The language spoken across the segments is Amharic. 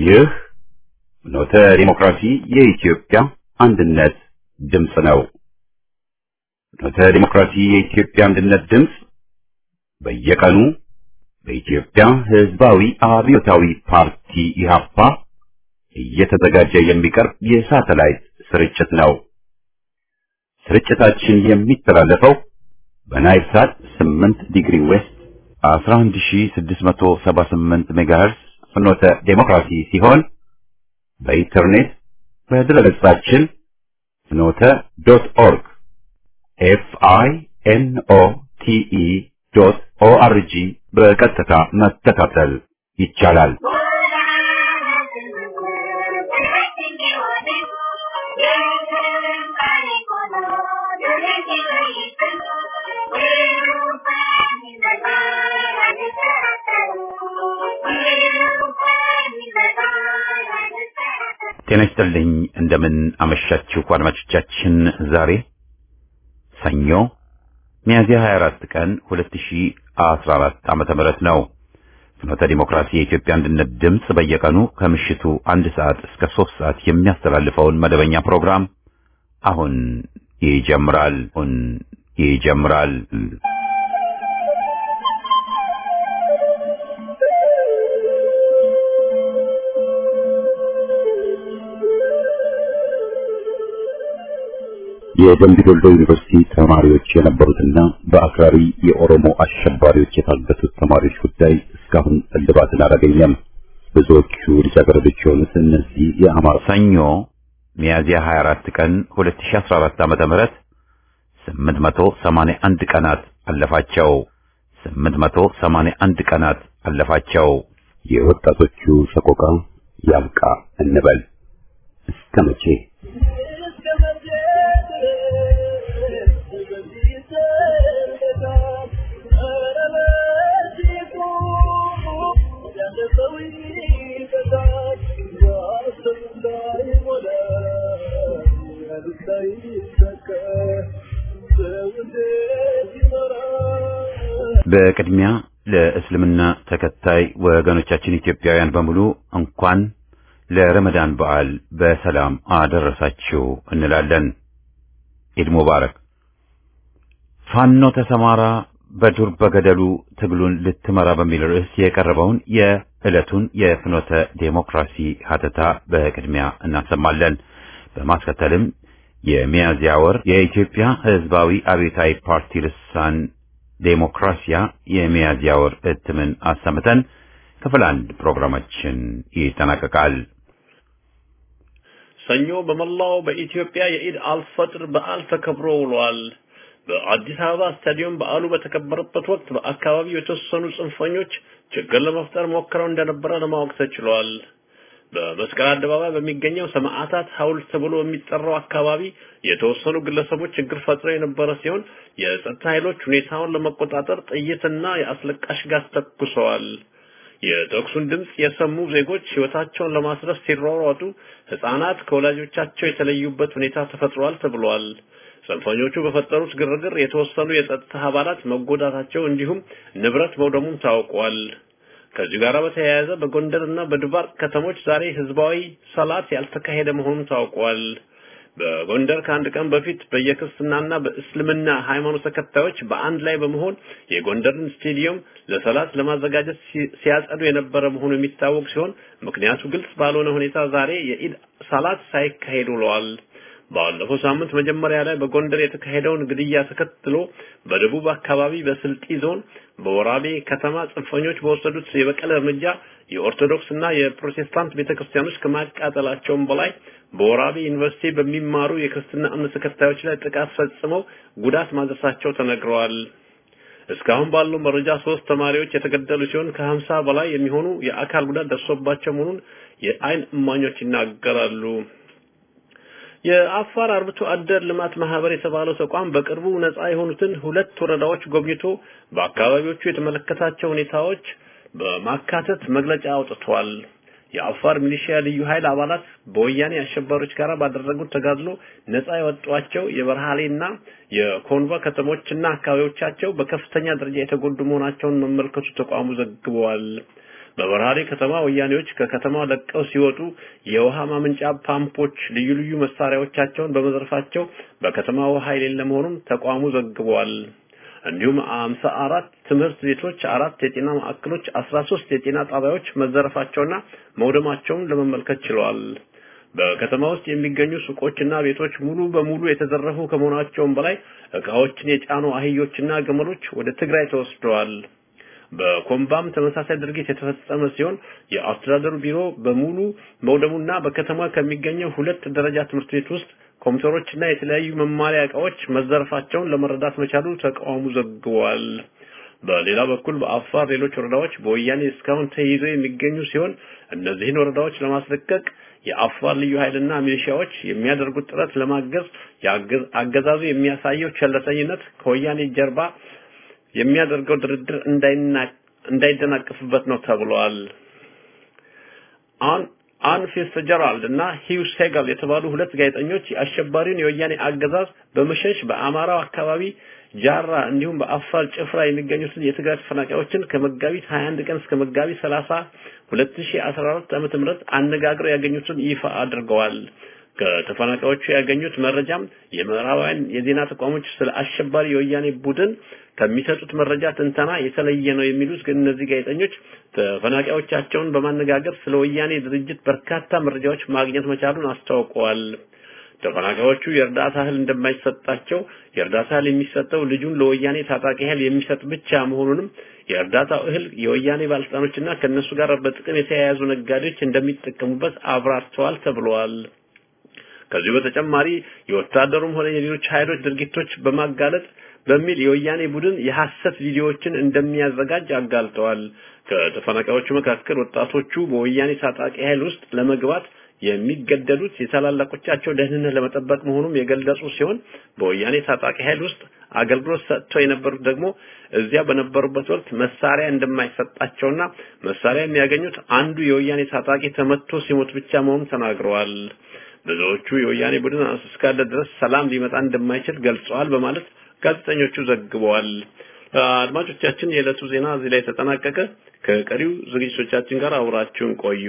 ይህ ፍኖተ ዲሞክራሲ የኢትዮጵያ አንድነት ድምፅ ነው። ፍኖተ ዲሞክራሲ የኢትዮጵያ አንድነት ድምፅ በየቀኑ በኢትዮጵያ ሕዝባዊ አብዮታዊ ፓርቲ ኢህአፓ እየተዘጋጀ የሚቀርብ የሳተላይት ስርጭት ነው። ስርጭታችን የሚተላለፈው በናይል ሳት 8 ዲግሪ ዌስት 11678 ሜጋሄርስ ፍኖተ ዴሞክራሲ ሲሆን በኢንተርኔት በድረገጻችን ፍኖተ ዶት ኦርግ ኤፍ አይ ኤን ኦ ቲ ኢ ዶት ኦ አር ጂ በቀጥታ መከታተል ይቻላል። ጤና ይስጥልኝ። እንደምን አመሻችሁ አድማጮቻችን። ዛሬ ሰኞ ሚያዝያ 24 ቀን 2014 ዓመተ ምህረት ነው። ፍኖተ ዲሞክራሲ የኢትዮጵያ አንድነት ድምፅ በየቀኑ ከምሽቱ አንድ ሰዓት እስከ ሶስት ሰዓት የሚያስተላልፈውን መደበኛ ፕሮግራም አሁን ይጀምራል። አሁን ይጀምራል። የደምቢ ዶሎ ዩኒቨርሲቲ ተማሪዎች የነበሩትና በአክራሪ የኦሮሞ አሸባሪዎች የታገቱት ተማሪዎች ጉዳይ እስካሁን እልባትን አላገኘም። ብዙዎቹ ልጃገረዶች የሆኑት እነዚህ የአማራ ሰኞ ሚያዝያ 24 ቀን 2014 ዓመተ ምህረት 881 ቀናት አለፋቸው። 881 ቀናት አለፋቸው። የወጣቶቹ ሰቆቃ ያብቃ እንበል እስከ መቼ? በቅድሚያ ለእስልምና ተከታይ ወገኖቻችን ኢትዮጵያውያን በሙሉ እንኳን ለረመዳን በዓል በሰላም አደረሳችሁ እንላለን። ኢድ ሙባረክ። ፋኖ ተሰማራ በዱር በገደሉ ትግሉን ልትመራ በሚል ርዕስ የቀረበውን የዕለቱን የፍኖተ ዴሞክራሲ ሀተታ በቅድሚያ እናሰማለን። በማስከተልም የሚያዝያ ወር የኢትዮጵያ ሕዝባዊ አብዮታዊ ፓርቲ ልሳን ዴሞክራሲያ የሚያዝያ ወር እትምን አሰምተን ክፍል አንድ ፕሮግራማችን ይጠናቀቃል። ሰኞ በመላው በኢትዮጵያ የኢድ አልፈጥር በዓል ተከብሮ ውሏል። በአዲስ አበባ ስታዲየም በዓሉ በተከበረበት ወቅት በአካባቢው የተወሰኑ ጽንፈኞች ችግር ለመፍጠር ሞክረው እንደነበረ ለማወቅ ተችሏል። በመስቀል አደባባይ በሚገኘው ሰማዕታት ሐውልት ተብሎ በሚጠራው አካባቢ የተወሰኑ ግለሰቦች ችግር ፈጥረው የነበረ ሲሆን የጸጥታ ኃይሎች ሁኔታውን ለመቆጣጠር ጥይትና የአስለቃሽ ጋዝ ተኩሰዋል። የተኩሱን ድምፅ የሰሙ ዜጎች ሕይወታቸውን ለማስረፍ ሲሯሯጡ ሕፃናት ከወላጆቻቸው የተለዩበት ሁኔታ ተፈጥሯል ተብሏል። ጽንፈኞቹ በፈጠሩት ግርግር የተወሰኑ የጸጥታ አባላት መጎዳታቸው እንዲሁም ንብረት መውደሙም ታውቋል። ከዚህ ጋር በተያያዘ በጎንደርና በድባርቅ ከተሞች ዛሬ ህዝባዊ ሰላት ያልተካሄደ መሆኑ ታውቋል። በጎንደር ከአንድ ቀን በፊት በየክርስትናና በእስልምና ሃይማኖት ተከታዮች በአንድ ላይ በመሆን የጎንደርን ስቴዲየም ለሰላት ለማዘጋጀት ሲያጸዱ የነበረ መሆኑ የሚታወቅ ሲሆን ምክንያቱ ግልጽ ባልሆነ ሁኔታ ዛሬ የኢድ ሰላት ሳይካሄድ ውለዋል። ባለፈው ሳምንት መጀመሪያ ላይ በጎንደር የተካሄደውን ግድያ ተከትሎ በደቡብ አካባቢ በስልጢ ዞን በወራቤ ከተማ ጽንፈኞች በወሰዱት የበቀል እርምጃ የኦርቶዶክስ እና የፕሮቴስታንት ቤተክርስቲያኖች ከማቃጠላቸውም በላይ በወራቤ ዩኒቨርሲቲ በሚማሩ የክርስትና እምነት ተከታዮች ላይ ጥቃት ፈጽመው ጉዳት ማድረሳቸው ተነግረዋል። እስካሁን ባለው መረጃ ሶስት ተማሪዎች የተገደሉ ሲሆን ከሀምሳ በላይ የሚሆኑ የአካል ጉዳት ደርሶባቸው መሆኑን የአይን እማኞች ይናገራሉ። የአፋር አርብቶ አደር ልማት ማህበር የተባለው ተቋም በቅርቡ ነፃ የሆኑትን ሁለት ወረዳዎች ጎብኝቶ በአካባቢዎቹ የተመለከታቸው ሁኔታዎች በማካተት መግለጫ አውጥቷል። የአፋር ሚሊሺያ ልዩ ኃይል አባላት በወያኔ አሸባሪዎች ጋር ባደረጉት ተጋድሎ ነፃ የወጧቸው የበርሃሌና የኮንቫ ከተሞችና አካባቢዎቻቸው በከፍተኛ ደረጃ የተጎዱ መሆናቸውን መመልከቱ ተቋሙ ዘግበዋል። በበርሃሌ ከተማ ወያኔዎች ከከተማው ለቀው ሲወጡ የውሃ ማመንጫ ፓምፖች ልዩ ልዩ መሳሪያዎቻቸውን በመዝረፋቸው በከተማ ውሃ የሌለ መሆኑን ተቋሙ ዘግቧል። እንዲሁም አምሳ አራት ትምህርት ቤቶች፣ አራት የጤና ማዕከሎች፣ አስራ ሶስት የጤና ጣቢያዎች መዘረፋቸውና መውደማቸውን ለመመልከት ችለዋል። በከተማ ውስጥ የሚገኙ ሱቆችና ቤቶች ሙሉ በሙሉ የተዘረፉ ከመሆናቸውም በላይ እቃዎችን የጫኑ አህዮችና ግመሎች ወደ ትግራይ ተወስደዋል። በኮምባም ተመሳሳይ ድርጊት የተፈጸመ ሲሆን የአስተዳደሩ ቢሮ በሙሉ መውደሙና በከተማ ከሚገኘው ሁለት ደረጃ ትምህርት ቤት ውስጥ ኮምፒውተሮችና የተለያዩ መማሪያ እቃዎች መዘረፋቸውን ለመረዳት መቻሉ ተቃውሞ ዘግቧል። በሌላ በኩል በአፋር ሌሎች ወረዳዎች በወያኔ እስካሁን ተይዘው የሚገኙ ሲሆን እነዚህን ወረዳዎች ለማስለቀቅ የአፋር ልዩ ኃይልና ሚሊሻዎች የሚያደርጉት ጥረት ለማገዝ አገዛዙ የሚያሳየው ቸለተኝነት ከወያኔ ጀርባ የሚያደርገው ድርድር እንዳይደናቀፍበት ነው ተብሏል። አን አን ፊትዝጀራልድ እና ሂው ሴጋል የተባሉ ሁለት ጋዜጠኞች የአሸባሪውን የወያኔ አገዛዝ በመሸሽ በአማራው አካባቢ ጃራ እንዲሁም በአፋር ጭፍራ የሚገኙትን የትግራይ ተፈናቃዮችን ከመጋቢት 21 ቀን እስከ መጋቢት 30 2014 ዓመተ ምህረት አነጋግረው ያገኙትን ይፋ አድርገዋል። ከተፈናቃዮቹ ያገኙት መረጃም የምዕራባውያን የዜና ተቋሞች ስለ አሸባሪ የወያኔ ቡድን ከሚሰጡት መረጃ ትንተና የተለየ ነው የሚሉት ግን እነዚህ ጋዜጠኞች ተፈናቃዮቻቸውን በማነጋገር ስለ ወያኔ ድርጅት በርካታ መረጃዎች ማግኘት መቻሉን አስታውቀዋል። ተፈናቃዮቹ የእርዳታ እህል እንደማይሰጣቸው የእርዳታ እህል የሚሰጠው ልጁን ለወያኔ ታጣቂ ኃይል የሚሰጥ ብቻ መሆኑንም የእርዳታው እህል የወያኔ ባለስልጣኖችና ከነሱ ጋር በጥቅም የተያያዙ ነጋዴዎች እንደሚጠቀሙበት አብራርተዋል ተብለዋል። ከዚሁ በተጨማሪ የወታደሩም ሆነ የሌሎች ኃይሎች ድርጊቶች በማጋለጥ በሚል የወያኔ ቡድን የሐሰት ቪዲዮዎችን እንደሚያዘጋጅ አጋልጠዋል። ከተፈናቃዮቹ መካከል ወጣቶቹ በወያኔ ታጣቂ ኃይል ውስጥ ለመግባት የሚገደዱት የታላላቆቻቸው ደህንነት ለመጠበቅ መሆኑም የገለጹ ሲሆን በወያኔ ታጣቂ ኃይል ውስጥ አገልግሎት ሰጥተው የነበሩት ደግሞ እዚያ በነበሩበት ወቅት መሳሪያ እንደማይሰጣቸውና መሳሪያ የሚያገኙት አንዱ የወያኔ ታጣቂ ተመቶ ሲሞት ብቻ መሆኑን ተናግረዋል። ብዙዎቹ የወያኔ ቡድን እስካለ ድረስ ሰላም ሊመጣ እንደማይችል ገልጸዋል በማለት ጋዜጠኞቹ ዘግበዋል። አድማጮቻችን፣ የዕለቱ ዜና እዚህ ላይ ተጠናቀቀ። ከቀሪው ዝግጅቶቻችን ጋር አብራችሁን ቆዩ።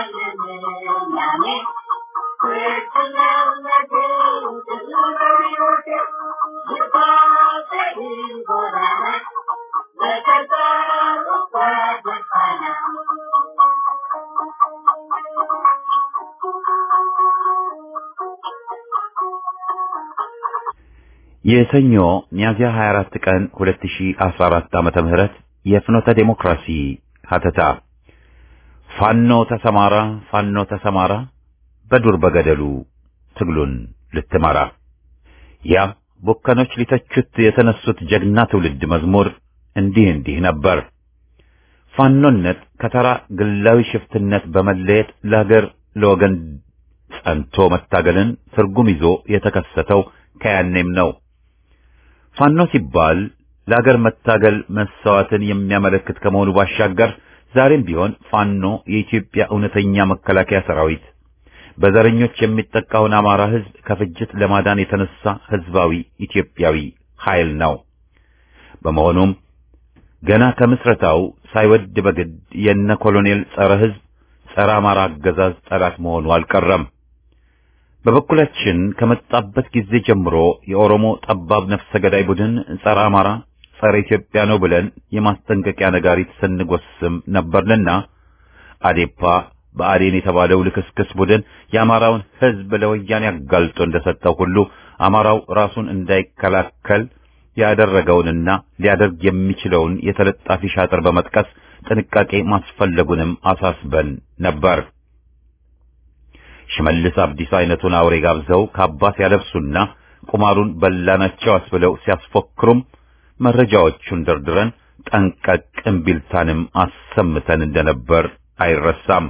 Thank you. የሰኞ ሚያዝያ 24 ቀን 2014 ዓመተ ምህረት የፍኖተ ዴሞክራሲ ሀተታ ፋኖ ተሰማራ ፋኖ ተሰማራ በዱር በገደሉ ትግሉን ልትመራ ያ ቦከኖች ሊተቹት የተነሱት ጀግና ትውልድ መዝሙር እንዲህ እንዲህ ነበር። ፋኖነት ከተራ ግላዊ ሽፍትነት በመለየት ለሀገር ለወገን ጸንቶ መታገልን ትርጉም ይዞ የተከሰተው ከያኔም ነው። ፋኖ ሲባል ለሀገር መታገል መሰዋትን የሚያመለክት ከመሆኑ ባሻገር ዛሬም ቢሆን ፋኖ የኢትዮጵያ እውነተኛ መከላከያ ሰራዊት በዘረኞች የሚጠቃውን አማራ ሕዝብ ከፍጅት ለማዳን የተነሳ ሕዝባዊ ኢትዮጵያዊ ኃይል ነው። በመሆኑም ገና ከምስረታው ሳይወድ በግድ የነ ኮሎኔል ጸረ ሕዝብ ጸረ አማራ አገዛዝ ጠላት መሆኑ አልቀረም። በበኩላችን ከመጣበት ጊዜ ጀምሮ የኦሮሞ ጠባብ ነፍሰ ገዳይ ቡድን ጸረ አማራ፣ ጸረ ኢትዮጵያ ነው ብለን የማስጠንቀቂያ ነጋሪት ስንጎስም ነበርንና አዴፓ በአዴን የተባለው ልክስክስ ቡድን የአማራውን ሕዝብ ለወያኔ አጋልጦ እንደሰጠው ሁሉ አማራው ራሱን እንዳይከላከል ያደረገውንና ሊያደርግ የሚችለውን የተለጣፊ ሻጥር በመጥቀስ ጥንቃቄ ማስፈለጉንም አሳስበን ነበር። ሽመልስ አብዲስ አይነቱን አውሬ ጋብዘው ካባስ ያለብሱና ቁማሩን በላናቸው አስብለው ሲያስፎክሩም መረጃዎቹን ደርድረን ጠንቀቅ እምቢልታንም አሰምተን እንደነበር አይረሳም።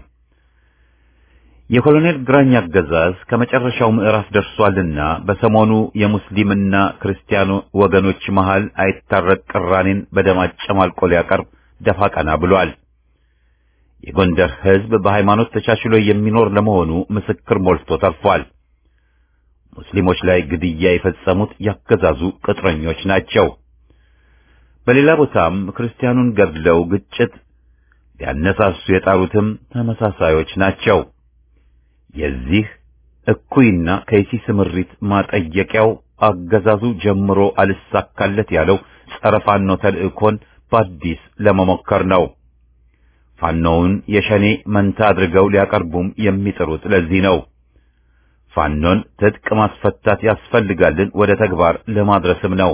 የኮሎኔል ግራኝ አገዛዝ ከመጨረሻው ምዕራፍ ደርሷልና በሰሞኑ የሙስሊምና ክርስቲያኑ ወገኖች መሃል አይታረቅ ቅራኔን በደም አጨማልቆ ሊያቀርብ ደፋ ቀና ብሏል። የጎንደር ሕዝብ በሃይማኖት ተቻችሎ የሚኖር ለመሆኑ ምስክር ሞልቶ ተርፏል። ሙስሊሞች ላይ ግድያ የፈጸሙት ያገዛዙ ቅጥረኞች ናቸው። በሌላ ቦታም ክርስቲያኑን ገድለው ግጭት ሊያነሳሱ የጣሩትም ተመሳሳዮች ናቸው። የዚህ እኩይና ከይሲ ስምሪት ማጠየቂያው አገዛዙ ጀምሮ አልሳካለት ያለው ጸረ ፋኖ ተልእኮን በአዲስ ለመሞከር ነው። ፋኖውን የሸኔ መንታ አድርገው ሊያቀርቡም የሚጥሩት ለዚህ ነው። ፋኖን ትጥቅ ማስፈታት ያስፈልጋልን ወደ ተግባር ለማድረስም ነው።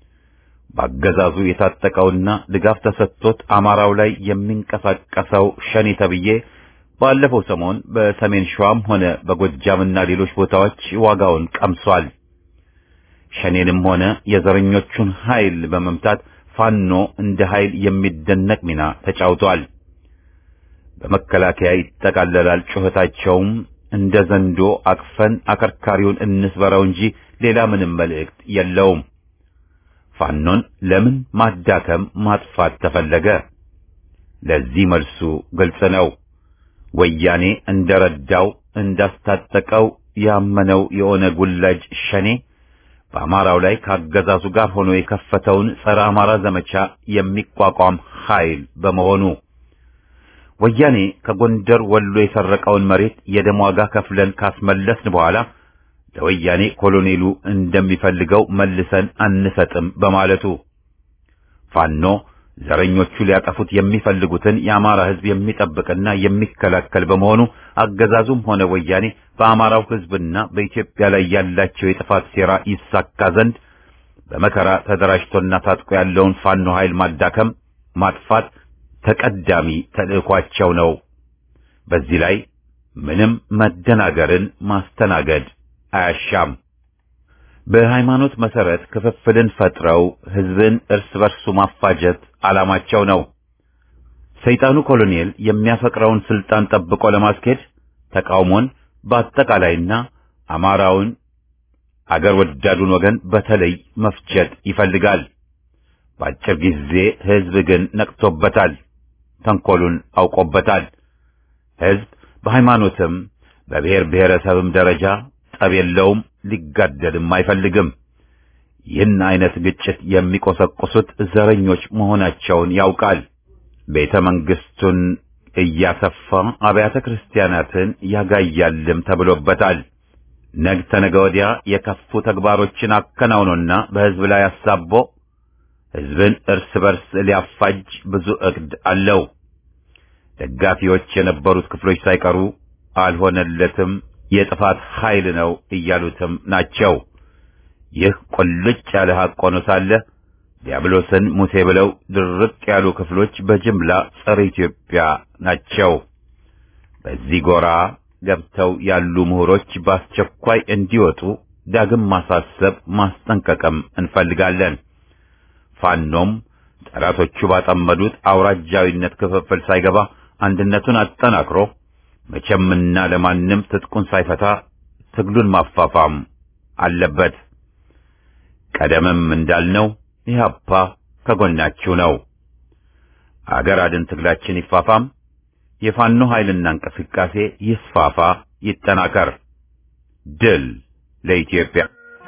በአገዛዙ የታጠቀውና ድጋፍ ተሰጥቶት አማራው ላይ የሚንቀሳቀሰው ሸኔ ተብዬ ባለፈው ሰሞን በሰሜን ሸዋም ሆነ በጎጃምና ሌሎች ቦታዎች ዋጋውን ቀምሷል። ሸኔንም ሆነ የዘረኞቹን ኃይል በመምታት ፋኖ እንደ ኃይል የሚደነቅ ሚና ተጫውቷል። በመከላከያ ይጠቃለላል ጩኸታቸውም እንደ ዘንዶ አቅፈን አከርካሪውን እንስበረው እንጂ ሌላ ምንም መልእክት የለውም። ፋኖን ለምን ማዳከም ማጥፋት ተፈለገ? ለዚህ መልሱ ግልጽ ነው። ወያኔ እንደረዳው እንዳስታጠቀው ያመነው የኦነግ ውላጅ ሸኔ በአማራው ላይ ካገዛዙ ጋር ሆኖ የከፈተውን ጸረ አማራ ዘመቻ የሚቋቋም ኃይል በመሆኑ ወያኔ ከጎንደር ወሎ የሰረቀውን መሬት የደም ዋጋ ከፍለን ካስመለስን በኋላ ለወያኔ ኮሎኔሉ እንደሚፈልገው መልሰን አንሰጥም በማለቱ ፋኖ ዘረኞቹ ሊያጠፉት የሚፈልጉትን የአማራ ሕዝብ የሚጠብቅና የሚከላከል በመሆኑ አገዛዙም ሆነ ወያኔ በአማራው ሕዝብና በኢትዮጵያ ላይ ያላቸው የጥፋት ሴራ ይሳካ ዘንድ በመከራ ተደራጅቶና ታጥቆ ያለውን ፋኖ ኃይል ማዳከም፣ ማጥፋት ተቀዳሚ ተልእኳቸው ነው። በዚህ ላይ ምንም መደናገርን ማስተናገድ አያሻም። በሃይማኖት መሰረት ክፍፍልን ፈጥረው ሕዝብን እርስ በርሱ ማፋጀት ዓላማቸው ነው። ሰይጣኑ ኮሎኔል የሚያፈቅረውን ስልጣን ጠብቆ ለማስኬድ ተቃውሞን በአጠቃላይና አማራውን አገር ወዳዱን ወገን በተለይ መፍጀት ይፈልጋል። በአጭር ጊዜ ሕዝብ ግን ነቅቶበታል፣ ተንኮሉን አውቆበታል። ሕዝብ በሃይማኖትም በብሔር ብሔረሰብም ደረጃ ጠብ የለውም፣ ሊጋደልም አይፈልግም። ይህን አይነት ግጭት የሚቆሰቁሱት ዘረኞች መሆናቸውን ያውቃል። ቤተ መንግስቱን እያሰፋ አብያተ ክርስቲያናትን ያጋያልም ተብሎበታል። ነገ ተነገ ወዲያ የከፉ ተግባሮችን አከናውኖና በሕዝብ ላይ አሳቦ ሕዝብን እርስ በርስ ሊያፋጅ ብዙ እቅድ አለው። ደጋፊዎች የነበሩት ክፍሎች ሳይቀሩ አልሆነለትም፣ የጥፋት ኃይል ነው እያሉትም ናቸው። ይህ ቁልጭ ያለ ሐቅ ሆኖ ሳለ ዲያብሎስን ሙሴ ብለው ድርቅ ያሉ ክፍሎች በጅምላ ጸረ ኢትዮጵያ ናቸው። በዚህ ጎራ ገብተው ያሉ ምሁሮች በአስቸኳይ እንዲወጡ ዳግም ማሳሰብ ማስጠንቀቅም እንፈልጋለን። ፋኖም ጠላቶቹ ባጠመዱት አውራጃዊነት ክፍፍል ሳይገባ አንድነቱን አጠናክሮ መቼምና ለማንም ትጥቁን ሳይፈታ ትግሉን ማፋፋም አለበት። ቀደምም እንዳልነው ኢህአፓ ከጎናችሁ ነው። አገር አድን ትግላችን ይፋፋም፣ የፋኖ ኃይልና እንቅስቃሴ ይስፋፋ፣ ይጠናከር። ድል ለኢትዮጵያ።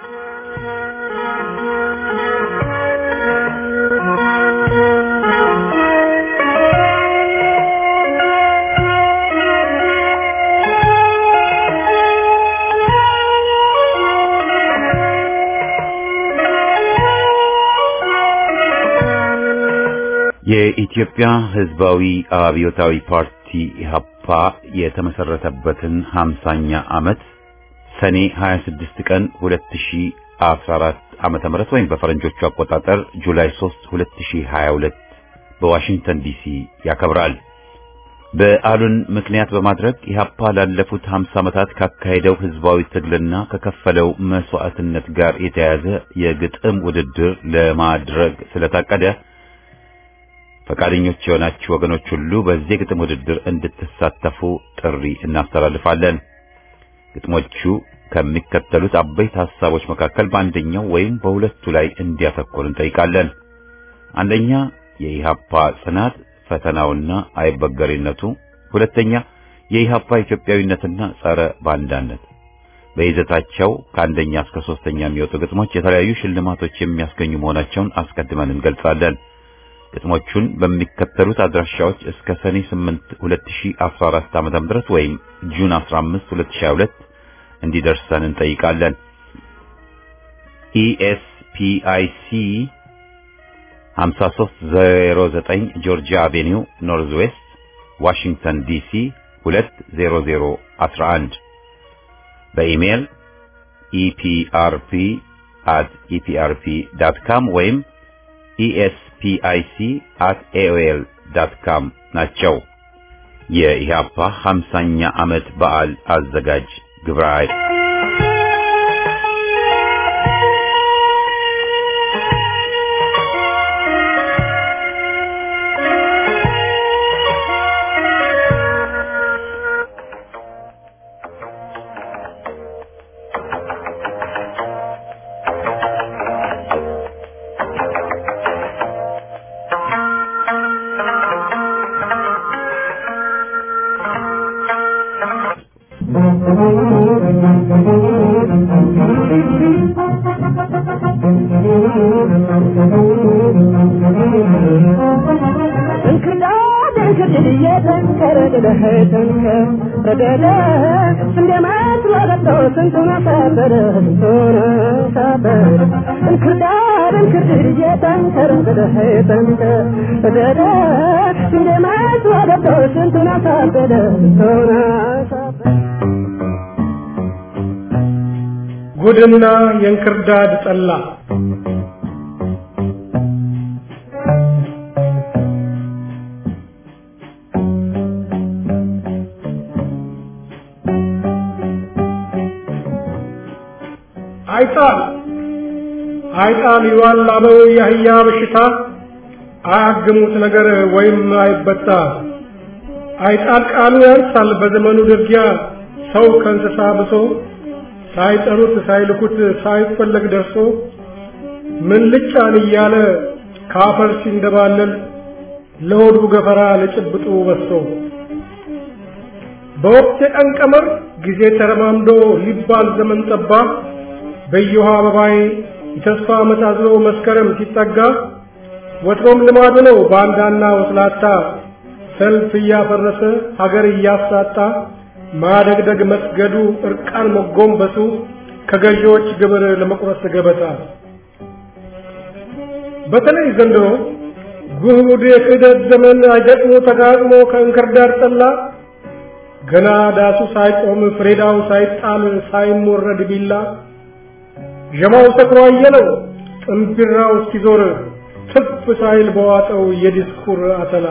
የኢትዮጵያ ሕዝባዊ አብዮታዊ ፓርቲ ኢህአፓ የተመሰረተበትን 50ኛ ዓመት ሰኔ 26 ቀን 2014 ዓመተ ምህረት ወይም በፈረንጆቹ አቆጣጠር ጁላይ 3 2022 በዋሽንግተን ዲሲ ያከብራል። በዓሉን ምክንያት በማድረግ ኢህአፓ ላለፉት 50 ዓመታት ካካሄደው ህዝባዊ ትግልና ከከፈለው መስዋዕትነት ጋር የተያያዘ የግጥም ውድድር ለማድረግ ስለታቀደ ፈቃደኞች የሆናችሁ ወገኖች ሁሉ በዚህ ግጥም ውድድር እንድትሳተፉ ጥሪ እናስተላልፋለን። ግጥሞቹ ከሚከተሉት አበይት ሐሳቦች መካከል በአንደኛው ወይም በሁለቱ ላይ እንዲያተኩር እንጠይቃለን። አንደኛ የኢሃፓ ጽናት ፈተናውና አይበገሬነቱ፣ ሁለተኛ የኢሃፓ ኢትዮጵያዊነትና ጸረ ባንዳነት። በይዘታቸው ከአንደኛ እስከ ሶስተኛ የሚወጡ ግጥሞች የተለያዩ ሽልማቶች የሚያስገኙ መሆናቸውን አስቀድመን እንገልጻለን። ግጥሞቹን በሚከተሉት አድራሻዎች እስከ ሰኔ 8 2014 ዓ.ም ድረስ ወይም ጁን 15 2022 እንዲደርሰን እንጠይቃለን። ኢኤስፒአይሲ 5309 ጆርጂያ አቬኒው ኖርዝ ዌስት ዋሽንግተን ዲሲ 20011 በኢሜል ኢፒአርፒ at eprp.com ወይም ኢኤስፒአይሲ at aol.com ናቸው። የኢህአፓ 50ኛ ዓመት በዓል አዘጋጅ ግብረ ኃይል ጉድና የእንክርዳድ ጠላ አይጣል አይጣል ይዋል አበው የአህያ በሽታ አያግሙት ነገር ወይም አይበጣ አይጣል ቃሉ ያንሳል በዘመኑ ድርጊያ ሰው ከእንስሳ ብሶ ሳይጠሩት ሳይልኩት ሳይፈለግ ደርሶ ምን ልጫን እያለ ካፈር ሲንደባለል ለሆዱ ገፈራ ለጭብጡ በሶ በወቅት የቀን ቀመር ጊዜ ተረማምዶ ሊባል ዘመን ጠባ በየውሃ አበባዬ የተስፋ ዓመት አዝሎ መስከረም ሲጠጋ ወትሮም ልማዱ ነው ባንዳና ወስላታ ሰልፍ እያፈረሰ ሀገር እያሳጣ ማደግደግ መስገዱ እርቃን መጎንበሱ ከገዢዎች ግብር ለመቁረስ ገበታ በተለይ ዘንድሮ ጉድ የክህደት ዘመን አይገጥሞ ተጋጥሞ ከእንክርዳድ ጠላ ገና ዳሱ ሳይቆም ፍሬዳው ሳይጣል ሳይሞረድ ቢላ ዠማው ሰክሮ አየለው ጥንቢራው እስኪዞር ትፍ ሳይል በዋጠው የዲስኩር አተላ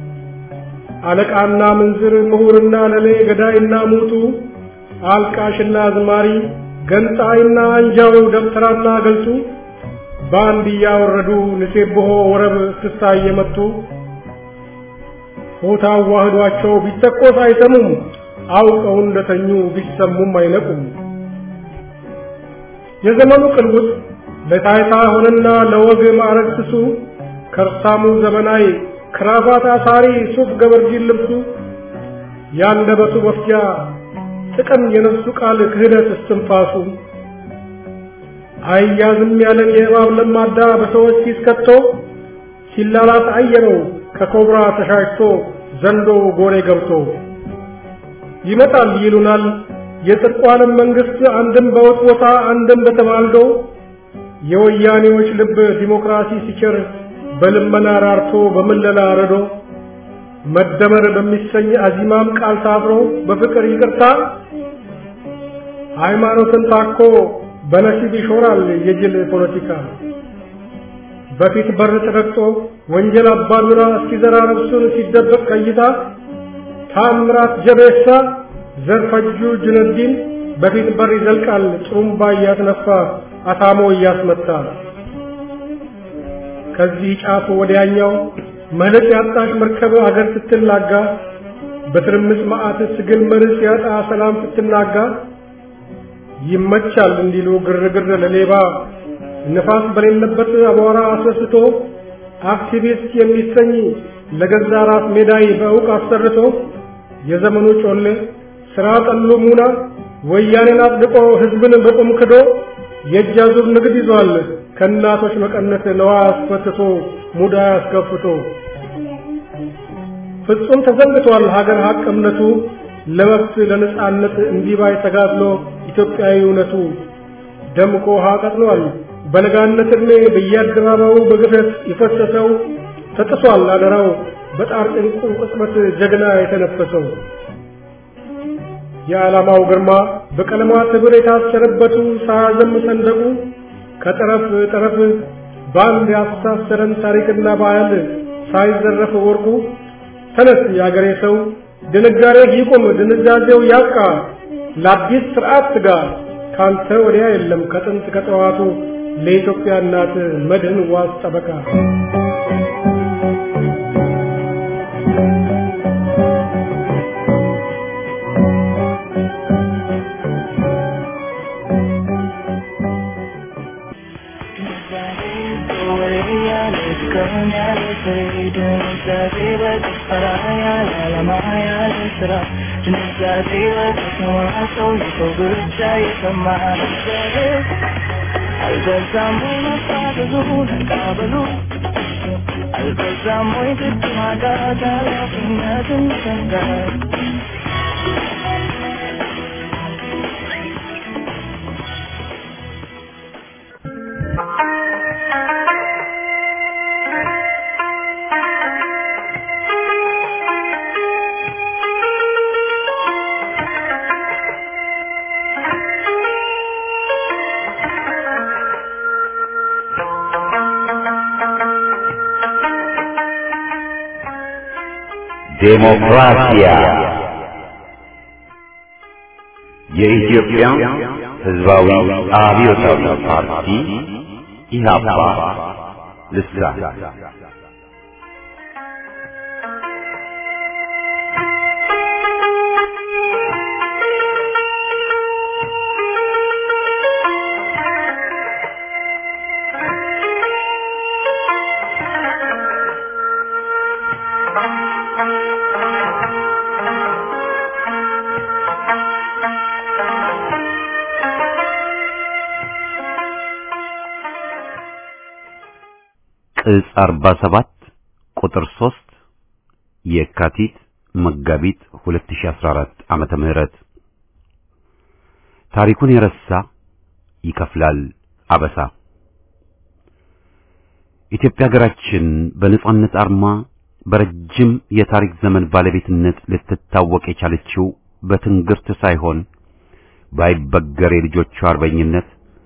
አለቃና ምንዝር ምሁርና ለሌ ገዳይና ሙቱ አልቃሽና አዝማሪ ገንጣይና አንጃው ደብተራና ገልጡ በአንድ እያወረዱ ንሴብሖ ወረብ እስክስታ እየመቱ ሆታ አዋህዷቸው ቢተኮስ አይሰሙም አውቀው እንደተኙ ቢሰሙም አይነቁም። የዘመኑ ቅልውጥ ለታይታ ሆነና ለወግ ማዕረግ ስሱ ከርሳሙ ዘመናዊ ክራቫት አሳሪ ሱፍ ገበርጂን ልብሱ ያንደበቱ መፍጃ ጥቅም የነፍሱ ቃል ክህደት እስትንፋሱ አያዝም ያለን የእባብ ለማዳ በሰዎች ፊት ከቶ ሲላላት አየነው ከኮብራ ተሻሽቶ ዘንዶ ጎሬ ገብቶ ይመጣል ይሉናል የጽድቋንም መንግስት አንድም በውጥቦታ አንድም በተማልዶ የወያኔዎች ልብ ዲሞክራሲ ሲቸር በልመና ራርቶ በምለላ ረዶ መደመር በሚሰኝ አዚማም ቃል ታብሮ በፍቅር ይቅርታ ሃይማኖትን ታኮ በነሲብ ይሾራል የጅል ፖለቲካ በፊት በር ተረግጦ ወንጀል አባዱራ እስኪዘራ ነፍሱን ሲደበቅ ከይታ ታምራት ጀቤሳ ዘርፈጁ ጁነዲን በፊት በር ይዘልቃል ጥሩምባ እያስነፋ አታሞ እያስመታ ከዚህ ጫፍ ወዲያኛው መልክ ያጣሽ መርከብ አገር ስትላጋ በትርምስ መዓት ስግል መርስ ያጣ ሰላም ስትናጋ ይመቻል እንዲሉ ግርግር ለሌባ ንፋስ በሌለበት አቧራ አስወስቶ አክቲቪስት የሚሰኝ ለገዛ ራስ ሜዳይ በእውቅ አሰርቶ የዘመኑ ጮሌ ስራ ጠሉ ሙና ወያኔን አጽድቆ ህዝብን በቁም ክዶ የእጅ አዙር ንግድ ይዟል ከእናቶች መቀነት ለዋ አስፈትቶ ሙዳ አስከፍቶ ፍጹም ተዘንግቷል ሀገር ሀቅ እምነቱ ለመብት ለነጻነት እንዲባይ ተጋድሎ ኢትዮጵያዊ እውነቱ ደምቆ ውሃ ቀጥሏል በለጋነት ዕድሜ በየአደባባዩ በግፈት የፈሰሰው ተጥሷል አደራው በጣር ጭንቁ ቅጽበት ጀግና የተነፈሰው የዓላማው ግርማ በቀለማት ህብር የታሰረበቱ ሳያዘም ሰንደቁ ከጠረፍ ጠረፍ በአንድ ያስተሳሰረን ታሪክና ባህል ሳይዘረፍ ወርቁ ተነስ የአገሬ ሰው ድንጋሬ ይቁም ድንዛዜው ያብቃ ለአዲስ ስርዓት ትጋ ካንተ ወዲያ የለም ከጥንት ከጠዋቱ ለኢትዮጵያ እናት መድህን ዋስ ጠበቃ አልበዛም ወይ ግድ ማጣት ኃላፊነትን ሰንጋት ዴሞክራሲያ የኢትዮጵያ ሕዝባዊ አብዮታዊ ፓርቲ ኢህአፓ ልሳን ቅጽ 47 ቁጥር 3 የካቲት መጋቢት 2014 ዓመተ ምህረት ታሪኩን የረሳ ይከፍላል አበሳ። ኢትዮጵያ ሀገራችን በነጻነት አርማ በረጅም የታሪክ ዘመን ባለቤትነት ልትታወቅ የቻለችው በትንግርት ሳይሆን ባይበገር የልጆቿ አርበኝነት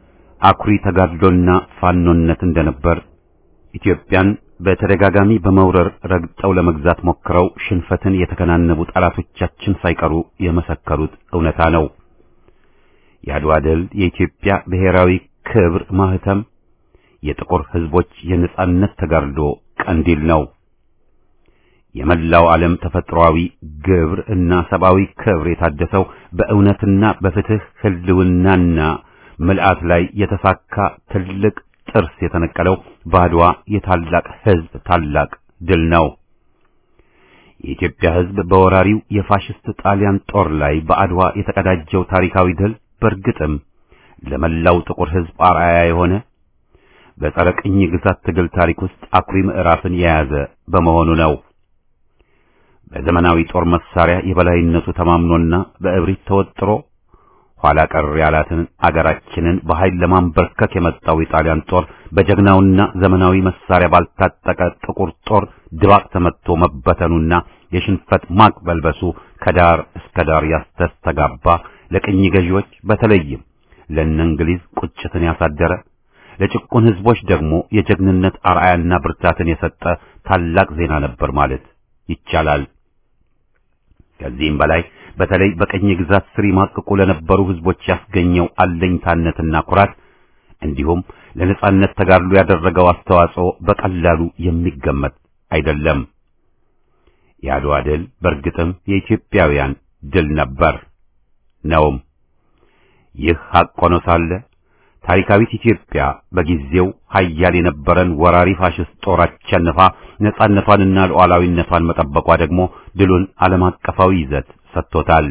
አኩሪ ተጋድሎና ፋኖነት እንደነበር ኢትዮጵያን በተደጋጋሚ በመውረር ረግጠው ለመግዛት ሞክረው ሽንፈትን የተከናነቡ ጠላቶቻችን ሳይቀሩ የመሰከሩት እውነታ ነው። የአድዋ ድል የኢትዮጵያ ብሔራዊ ክብር ማህተም፣ የጥቁር ሕዝቦች የነጻነት ተጋድሎ ቀንዲል ነው። የመላው ዓለም ተፈጥሯዊ ግብር እና ሰብአዊ ክብር የታደሰው በእውነትና በፍትህ ህልውናና ምልአት ላይ የተሳካ ትልቅ ጥርስ የተነቀለው በአድዋ የታላቅ ሕዝብ ታላቅ ድል ነው። የኢትዮጵያ ሕዝብ በወራሪው የፋሽስት ጣሊያን ጦር ላይ በአድዋ የተቀዳጀው ታሪካዊ ድል በእርግጥም ለመላው ጥቁር ሕዝብ አርአያ የሆነ በጸረ ቅኝ ግዛት ትግል ታሪክ ውስጥ አኩሪ ምዕራፍን የያዘ በመሆኑ ነው። በዘመናዊ ጦር መሳሪያ የበላይነቱ ተማምኖና በእብሪት ተወጥሮ ኋላ ቀር ያላትን አገራችንን በኃይል ለማንበርከክ የመጣው የጣሊያን ጦር በጀግናውና ዘመናዊ መሳሪያ ባልታጠቀ ጥቁር ጦር ድባቅ ተመትቶ መበተኑና የሽንፈት ማቅ በልበሱ ከዳር እስከ ዳር ያስተስተጋባ ለቅኝ ገዢዎች በተለይም ለእነ እንግሊዝ ቁጭትን ያሳደረ ለጭቁን ሕዝቦች ደግሞ የጀግንነት አርአያና ብርታትን የሰጠ ታላቅ ዜና ነበር ማለት ይቻላል። ከዚህም በላይ በተለይ በቀኝ ግዛት ስር ይማቅቁ ለነበሩ ሕዝቦች ያስገኘው አለኝታነትና ኩራት እንዲሁም ለነጻነት ተጋድሎ ያደረገው አስተዋጽኦ በቀላሉ የሚገመት አይደለም። የአድዋ ድል በእርግጥም የኢትዮጵያውያን ድል ነበር ነውም። ይህ ሐቅ ሆኖ ሳለ ታሪካዊት ኢትዮጵያ በጊዜው ኃያል የነበረን ወራሪ ፋሽስት ጦር አሸንፋ ነጻነቷንና ሉዓላዊነቷን መጠበቋ ደግሞ ድሉን ዓለም አቀፋዊ ይዘት ሰጥቶታል።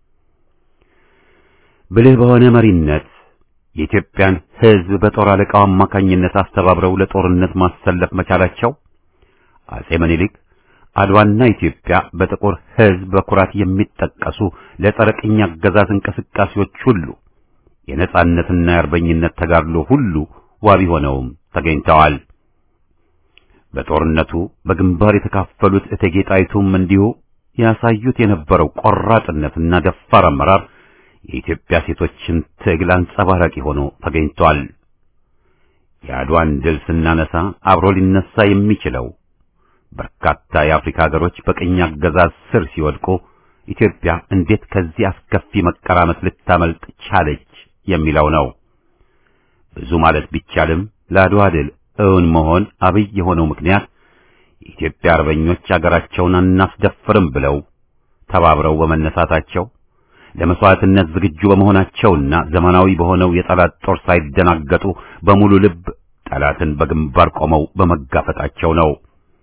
ብልህ በሆነ መሪነት የኢትዮጵያን ሕዝብ በጦር አለቃው አማካኝነት አስተባብረው ለጦርነት ማሰለፍ መቻላቸው አጼ ምኒልክ አድዋና ኢትዮጵያ በጥቁር ሕዝብ በኩራት የሚጠቀሱ ለጸረ ቅኝ አገዛዝ እንቅስቃሴዎች ሁሉ የነጻነትና የአርበኝነት ተጋድሎ ሁሉ ዋቢ ሆነውም ተገኝተዋል። በጦርነቱ በግንባር የተካፈሉት እቴጌ ጣይቱም እንዲሁ ያሳዩት የነበረው ቆራጥነትና ደፋር አመራር የኢትዮጵያ ሴቶችን ትግል አንጸባራቂ ሆኖ ተገኝቷል። የአድዋን ድል ስናነሳ አብሮ ሊነሳ የሚችለው በርካታ የአፍሪካ ሀገሮች በቅኝ አገዛዝ ስር ሲወድቁ ኢትዮጵያ እንዴት ከዚህ አስከፊ መቀራመት ልታመልጥ ቻለች የሚለው ነው። ብዙ ማለት ቢቻልም ለአድዋ ድል እውን መሆን አብይ የሆነው ምክንያት የኢትዮጵያ አርበኞች አገራቸውን አናስደፍርም ብለው ተባብረው በመነሳታቸው ለመስዋዕትነት ዝግጁ በመሆናቸውና ዘመናዊ በሆነው የጠላት ጦር ሳይደናገጡ በሙሉ ልብ ጠላትን በግንባር ቆመው በመጋፈጣቸው ነው።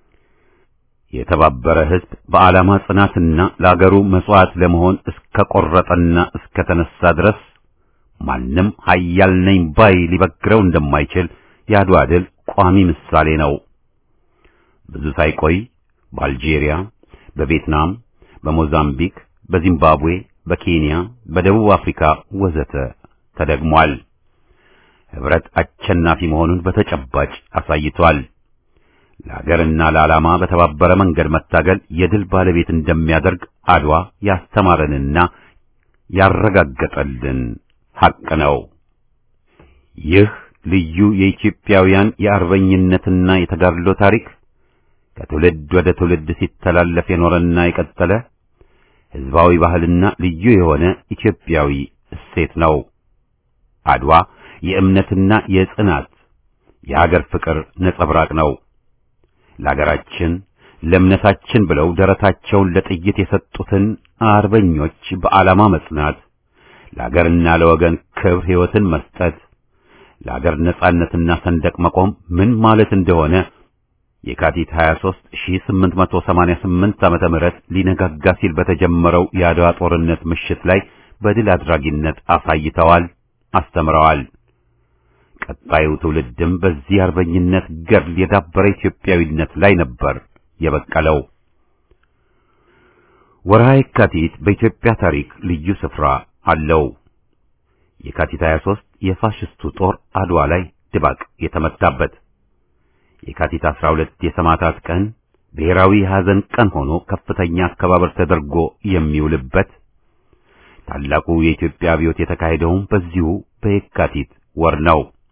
የተባበረ ሕዝብ በዓላማ ጽናትና ለአገሩ መስዋዕት ለመሆን እስከ ቆረጠና እስከ ተነሳ ድረስ ማንም ኃያል ነኝ ባይ ሊበግረው እንደማይችል የአድዋ ድል ቋሚ ምሳሌ ነው። ብዙ ሳይቆይ በአልጄሪያ፣ በቪየትናም፣ በሞዛምቢክ፣ በዚምባብዌ፣ በኬንያ፣ በደቡብ አፍሪካ ወዘተ ተደግሟል። ህብረት አሸናፊ መሆኑን በተጨባጭ አሳይቷል። ለሀገርና ለዓላማ በተባበረ መንገድ መታገል የድል ባለቤት እንደሚያደርግ አድዋ ያስተማረንና ያረጋገጠልን ሐቅ ነው። ይህ ልዩ የኢትዮጵያውያን የአርበኝነትና የተጋድሎ ታሪክ ከትውልድ ወደ ትውልድ ሲተላለፍ የኖረና የቀጠለ ሕዝባዊ ባህልና ልዩ የሆነ ኢትዮጵያዊ እሴት ነው። አድዋ የእምነትና የጽናት የሀገር ፍቅር ነጸብራቅ ነው። ለሀገራችን ለእምነታችን ብለው ደረታቸውን ለጥይት የሰጡትን አርበኞች በዓላማ መጽናት፣ ለሀገርና ለወገን ክብር ሕይወትን መስጠት፣ ለሀገር ነጻነትና ሰንደቅ መቆም ምን ማለት እንደሆነ የካቲት 23 1888 ዓመተ ምህረት ሊነጋጋ ሲል በተጀመረው የአድዋ ጦርነት ምሽት ላይ በድል አድራጊነት አሳይተዋል፣ አስተምረዋል። ቀጣዩ ትውልድም በዚህ አርበኝነት ገድል የዳበረ ኢትዮጵያዊነት ላይ ነበር የበቀለው። ወርሃ የካቲት በኢትዮጵያ ታሪክ ልዩ ስፍራ አለው። የካቲት 23 የፋሽስቱ ጦር አድዋ ላይ ድባቅ የተመታበት፣ የካቲት 12 የሰማዕታት ቀን ብሔራዊ የሐዘን ቀን ሆኖ ከፍተኛ አከባበር ተደርጎ የሚውልበት፣ ታላቁ የኢትዮጵያ አብዮት የተካሄደውም በዚሁ በየካቲት ወር ነው።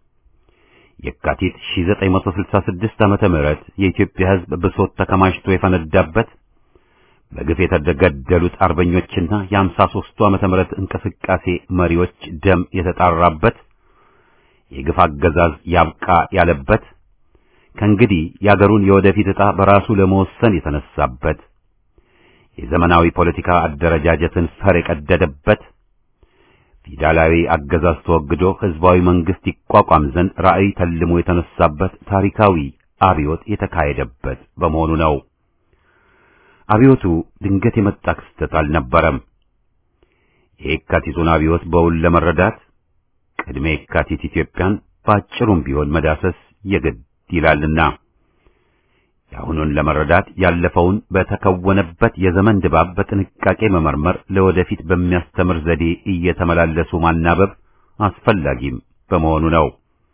የካቲት 1966 ዓመተ ምህረት የኢትዮጵያ ሕዝብ ብሶት ተከማችቶ የፈነዳበት በግፍ የተገደሉት አርበኞችና የአምሳ ሦስቱ ዓመተ ምህረት እንቅስቃሴ መሪዎች ደም የተጣራበት የግፍ አገዛዝ ያብቃ ያለበት ከእንግዲህ የአገሩን የወደፊት ዕጣ በራሱ ለመወሰን የተነሳበት የዘመናዊ ፖለቲካ አደረጃጀትን ፈር የቀደደበት ፊውዳላዊ አገዛዝ ተወግዶ ሕዝባዊ መንግስት ይቋቋም ዘንድ ራዕይ ተልሞ የተነሳበት ታሪካዊ አብዮት የተካሄደበት በመሆኑ ነው። አብዮቱ ድንገት የመጣ ክስተት አልነበረም። የየካቲቱን አብዮት በውል ለመረዳት ቅድመ የካቲት ኢትዮጵያን በአጭሩም ቢሆን መዳሰስ የግድ ይላልና የአሁኑን ለመረዳት ያለፈውን በተከወነበት የዘመን ድባብ በጥንቃቄ መመርመር ለወደፊት በሚያስተምር ዘዴ እየተመላለሱ ማናበብ አስፈላጊም በመሆኑ ነው።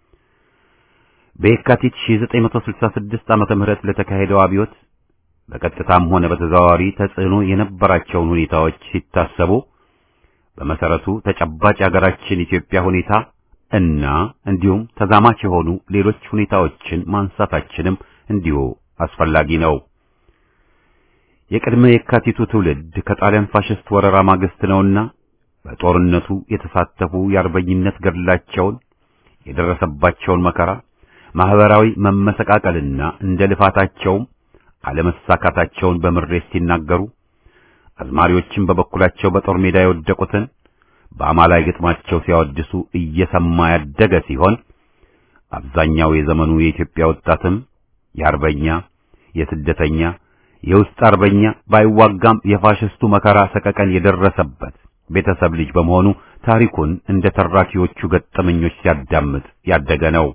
በየካቲት 1966 ዓመተ ምህረት ለተካሄደው አብዮት በቀጥታም ሆነ በተዘዋዋሪ ተጽዕኖ የነበራቸውን ሁኔታዎች ሲታሰቡ በመሰረቱ ተጨባጭ የሀገራችን ኢትዮጵያ ሁኔታ እና እንዲሁም ተዛማች የሆኑ ሌሎች ሁኔታዎችን ማንሳታችንም እንዲሁ አስፈላጊ ነው። የቅድመ የካቲቱ ትውልድ ከጣሊያን ፋሽስት ወረራ ማግስት ነውና በጦርነቱ የተሳተፉ የአርበኝነት ገድላቸውን የደረሰባቸውን መከራ፣ ማህበራዊ መመሰቃቀልና እንደ ልፋታቸውም አለመሳካታቸውን በምሬት ሲናገሩ አዝማሪዎችን በበኩላቸው በጦር ሜዳ የወደቁትን በአማላይ ግጥማቸው ሲያወድሱ እየሰማ ያደገ ሲሆን አብዛኛው የዘመኑ የኢትዮጵያ ወጣትም የአርበኛ የስደተኛ የውስጥ አርበኛ ባይዋጋም የፋሽስቱ መከራ ሰቀቀን የደረሰበት ቤተሰብ ልጅ በመሆኑ ታሪኩን እንደ ተራኪዎቹ ገጠመኞች ሲያዳምጥ ያደገ ነው።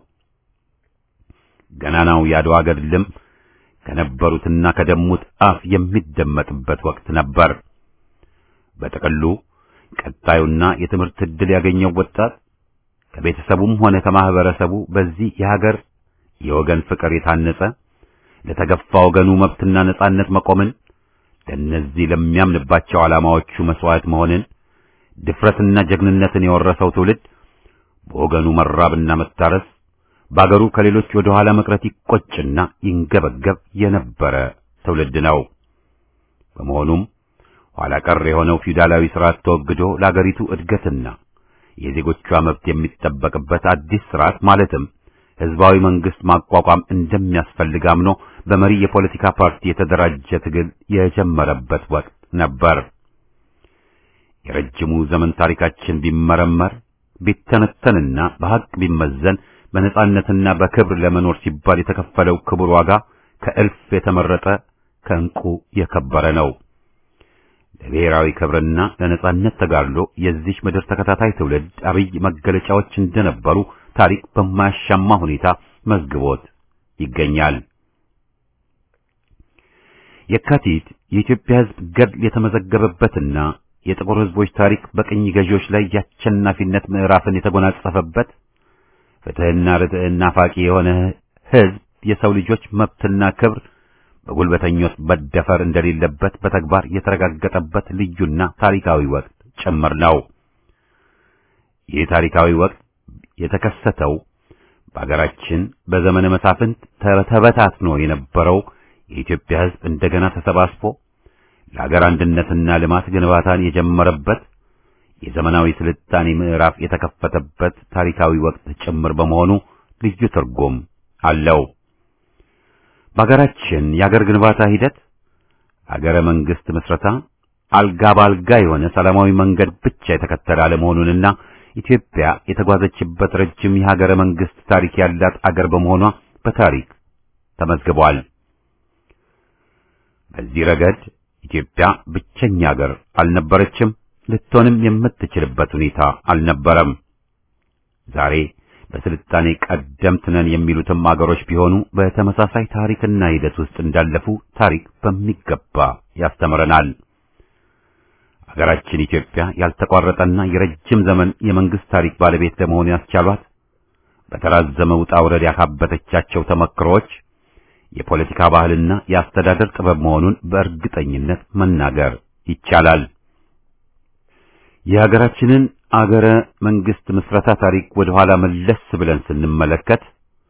ገናናው የአድዋ ገድልም ከነበሩትና ከደሙት አፍ የሚደመጥበት ወቅት ነበር። በጥቅሉ ቀጣዩና የትምህርት ዕድል ያገኘው ወጣት ከቤተሰቡም ሆነ ከማህበረሰቡ በዚህ የሀገር የወገን ፍቅር የታነጸ ለተገፋ ወገኑ መብትና ነጻነት መቆምን ለእነዚህ ለሚያምንባቸው ዓላማዎቹ መስዋዕት መሆንን ድፍረትና ጀግንነትን የወረሰው ትውልድ በወገኑ መራብና መታረስ በአገሩ ከሌሎች ወደ ኋላ መቅረት ይቆጭና ይንገበገብ የነበረ ትውልድ ነው። በመሆኑም ኋላ ቀር የሆነው ፊውዳላዊ ስርዓት ተወግዶ ለአገሪቱ እድገትና የዜጎቿ መብት የሚጠበቅበት አዲስ ስርዓት ማለትም ህዝባዊ መንግስት ማቋቋም እንደሚያስፈልግ አምኖ በመሪ የፖለቲካ ፓርቲ የተደራጀ ትግል የጀመረበት ወቅት ነበር። የረጅሙ ዘመን ታሪካችን ቢመረመር ቢተነተንና በሐቅ ቢመዘን በነጻነትና በክብር ለመኖር ሲባል የተከፈለው ክቡር ዋጋ ከእልፍ የተመረጠ ከእንቁ የከበረ ነው። ለብሔራዊ ክብርና ለነጻነት ተጋድሎ የዚች ምድር ተከታታይ ትውልድ አብይ መገለጫዎች እንደነበሩ ታሪክ በማያሻማ ሁኔታ መዝግቦት ይገኛል። የካቲት የኢትዮጵያ ሕዝብ ገድል የተመዘገበበትና የጥቁር ሕዝቦች ታሪክ በቅኝ ገዢዎች ላይ የአሸናፊነት ምዕራፍን የተጎናጸፈበት ፍትሕና ርትዕና ናፋቂ የሆነ ሕዝብ የሰው ልጆች መብትና ክብር በጉልበተኞች መደፈር እንደሌለበት በተግባር የተረጋገጠበት ልዩና ታሪካዊ ወቅት ጭምር ነው። ይህ ታሪካዊ ወቅት የተከሰተው በአገራችን በዘመነ መሳፍንት ተበታትኖ የነበረው የኢትዮጵያ ሕዝብ እንደገና ተሰባስቦ ለአገር አንድነትና ልማት ግንባታን የጀመረበት የዘመናዊ ስልጣኔ ምዕራፍ የተከፈተበት ታሪካዊ ወቅት ጭምር በመሆኑ ልዩ ትርጉም አለው። በአገራችን የአገር ግንባታ ሂደት አገረ መንግስት ምስረታ አልጋ ባልጋ የሆነ ሰላማዊ መንገድ ብቻ የተከተለ አለመሆኑንና ኢትዮጵያ የተጓዘችበት ረጅም የሀገረ መንግስት ታሪክ ያላት አገር በመሆኗ በታሪክ ተመዝግቧል። በዚህ ረገድ ኢትዮጵያ ብቸኛ አገር አልነበረችም፣ ልትሆንም የምትችልበት ሁኔታ አልነበረም። ዛሬ በስልጣኔ ቀደምት ነን የሚሉትም አገሮች ቢሆኑ በተመሳሳይ ታሪክና ሂደት ውስጥ እንዳለፉ ታሪክ በሚገባ ያስተምረናል። አገራችን ኢትዮጵያ ያልተቋረጠና የረጅም ዘመን የመንግስት ታሪክ ባለቤት ለመሆን ያስቻሏት በተራዘመ ውጣ ውረድ ያካበተቻቸው ተመክሮዎች የፖለቲካ ባህልና የአስተዳደር ጥበብ መሆኑን በእርግጠኝነት መናገር ይቻላል። የሀገራችንን አገረ መንግስት ምስረታ ታሪክ ወደ ኋላ መለስ ብለን ስንመለከት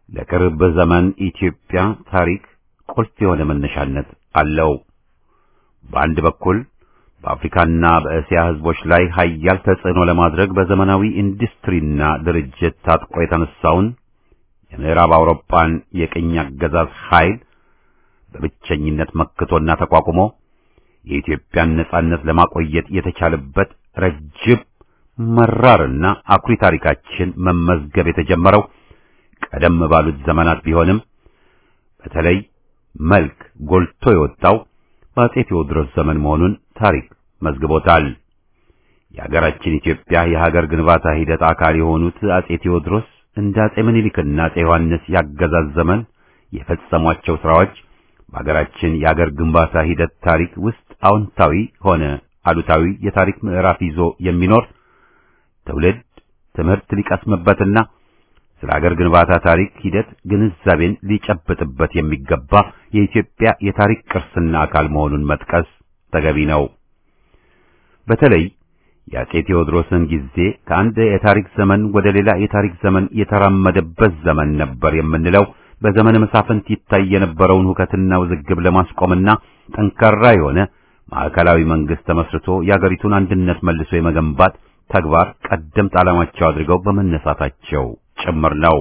ለቅርብ ዘመን ኢትዮጵያ ታሪክ ቁልፍ የሆነ መነሻነት አለው። በአንድ በኩል በአፍሪካና በእስያ ህዝቦች ላይ ሀያል ተጽዕኖ ለማድረግ በዘመናዊ ኢንዱስትሪና ድርጅት ታጥቆ የተነሳውን የምዕራብ አውሮፓን የቅኝ አገዛዝ ኃይል በብቸኝነት መክቶና ተቋቁሞ የኢትዮጵያን ነጻነት ለማቆየት የተቻለበት ረጅም መራርና አኩሪ ታሪካችን መመዝገብ የተጀመረው ቀደም ባሉት ዘመናት ቢሆንም በተለይ መልክ ጎልቶ የወጣው በአጼ ቴዎድሮስ ዘመን መሆኑን ታሪክ መዝግቦታል። የሀገራችን ኢትዮጵያ የሀገር ግንባታ ሂደት አካል የሆኑት አጼ ቴዎድሮስ እንደ አጼ ምኒልክና አጼ ዮሐንስ ያገዛዝ ዘመን የፈጸሟቸው ስራዎች በሀገራችን የሀገር ግንባታ ሂደት ታሪክ ውስጥ አዎንታዊ ሆነ አሉታዊ የታሪክ ምዕራፍ ይዞ የሚኖር ትውልድ ትምህርት ሊቀስምበትና ስለ ሀገር ግንባታ ታሪክ ሂደት ግንዛቤን ሊጨብጥበት የሚገባ የኢትዮጵያ የታሪክ ቅርስና አካል መሆኑን መጥቀስ ተገቢ ነው። በተለይ የአጼ ቴዎድሮስን ጊዜ ከአንድ የታሪክ ዘመን ወደ ሌላ የታሪክ ዘመን የተራመደበት ዘመን ነበር የምንለው በዘመነ መሳፍንት ይታይ የነበረውን ሁከትና ውዝግብ ለማስቆምና ጠንካራ የሆነ ማዕከላዊ መንግስት ተመስርቶ የአገሪቱን አንድነት መልሶ የመገንባት ተግባር ቀደምት ዓላማቸው አድርገው በመነሳታቸው ጭምር ነው።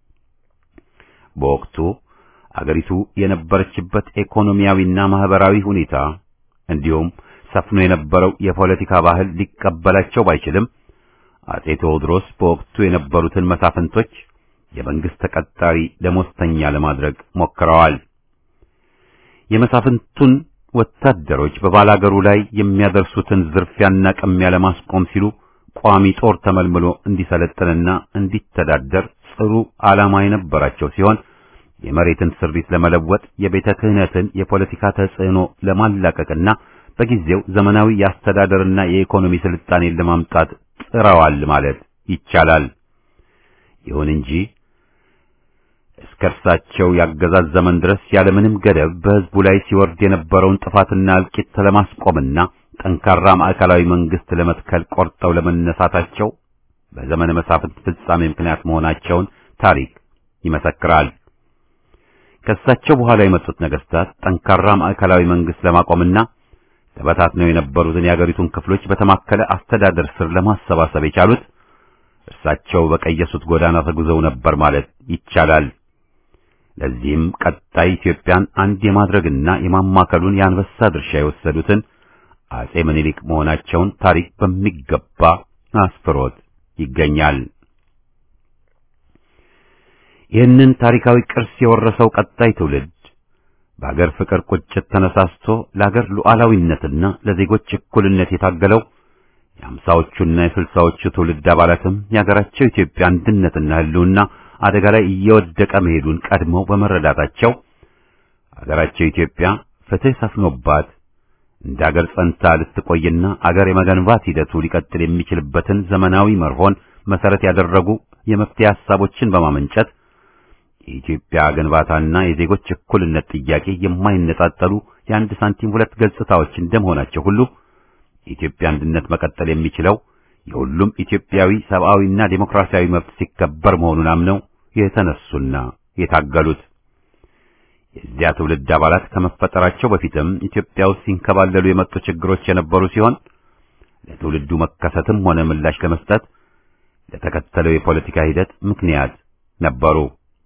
በወቅቱ አገሪቱ የነበረችበት ኢኮኖሚያዊና ማህበራዊ ሁኔታ እንዲሁም ሰፍኖ የነበረው የፖለቲካ ባህል ሊቀበላቸው ባይችልም አጼ ቴዎድሮስ በወቅቱ የነበሩትን መሳፍንቶች የመንግስት ተቀጣሪ ደሞዝተኛ ለማድረግ ሞክረዋል። የመሳፍንቱን ወታደሮች በባላገሩ ላይ የሚያደርሱትን ዝርፊያና ቅሚያ ለማስቆም ሲሉ ቋሚ ጦር ተመልምሎ እንዲሰለጥንና እንዲተዳደር ጽሩ ዓላማ የነበራቸው ሲሆን የመሬትን ስሪት ለመለወጥ የቤተ ክህነትን የፖለቲካ ተጽዕኖ ለማላቀቅና በጊዜው ዘመናዊ የአስተዳደርና የኢኮኖሚ ስልጣኔን ለማምጣት ጥረዋል ማለት ይቻላል። ይሁን እንጂ እስከ እርሳቸው ያገዛዝ ዘመን ድረስ ያለምንም ገደብ በሕዝቡ ላይ ሲወርድ የነበረውን ጥፋትና እልቂት ለማስቆምና ጠንካራ ማዕከላዊ መንግስት ለመትከል ቆርጠው ለመነሳታቸው በዘመነ መሳፍንት ፍጻሜ ምክንያት መሆናቸውን ታሪክ ይመሰክራል። ከእሳቸው በኋላ የመጡት ነገስታት ጠንካራ ማዕከላዊ መንግስት ለማቆምና ተበታትነው የነበሩትን የአገሪቱን ክፍሎች በተማከለ አስተዳደር ስር ለማሰባሰብ የቻሉት እርሳቸው በቀየሱት ጎዳና ተጉዘው ነበር ማለት ይቻላል። ለዚህም ቀጣይ ኢትዮጵያን አንድ የማድረግና የማማከሉን የአንበሳ ድርሻ የወሰዱትን አጼ ምኒልክ መሆናቸውን ታሪክ በሚገባ አስፍሮት ይገኛል። ይህንን ታሪካዊ ቅርስ የወረሰው ቀጣይ ትውልድ በአገር ፍቅር ቁጭት ተነሳስቶ ለአገር ሉዓላዊነትና ለዜጎች እኩልነት የታገለው የአምሳዎቹና የስልሳዎቹ ትውልድ አባላትም የአገራቸው ኢትዮጵያ አንድነትና ሕልውና አደጋ ላይ እየወደቀ መሄዱን ቀድመው በመረዳታቸው አገራቸው ኢትዮጵያ ፍትህ ሰፍኖባት እንደ አገር ጸንታ ልትቆይና አገር የመገንባት ሂደቱ ሊቀጥል የሚችልበትን ዘመናዊ መርሆን መሰረት ያደረጉ የመፍትሄ ሐሳቦችን በማመንጨት የኢትዮጵያ ግንባታና የዜጎች እኩልነት ጥያቄ የማይነጣጠሉ የአንድ ሳንቲም ሁለት ገጽታዎች እንደመሆናቸው ሁሉ የኢትዮጵያ አንድነት መቀጠል የሚችለው የሁሉም ኢትዮጵያዊ ሰብአዊና ዴሞክራሲያዊ መብት ሲከበር መሆኑን አምነው የተነሱና የታገሉት የዚያ ትውልድ አባላት ከመፈጠራቸው በፊትም ኢትዮጵያ ውስጥ ሲንከባለሉ የመጡ ችግሮች የነበሩ ሲሆን ለትውልዱ መከሰትም ሆነ ምላሽ ለመስጠት ለተከተለው የፖለቲካ ሂደት ምክንያት ነበሩ።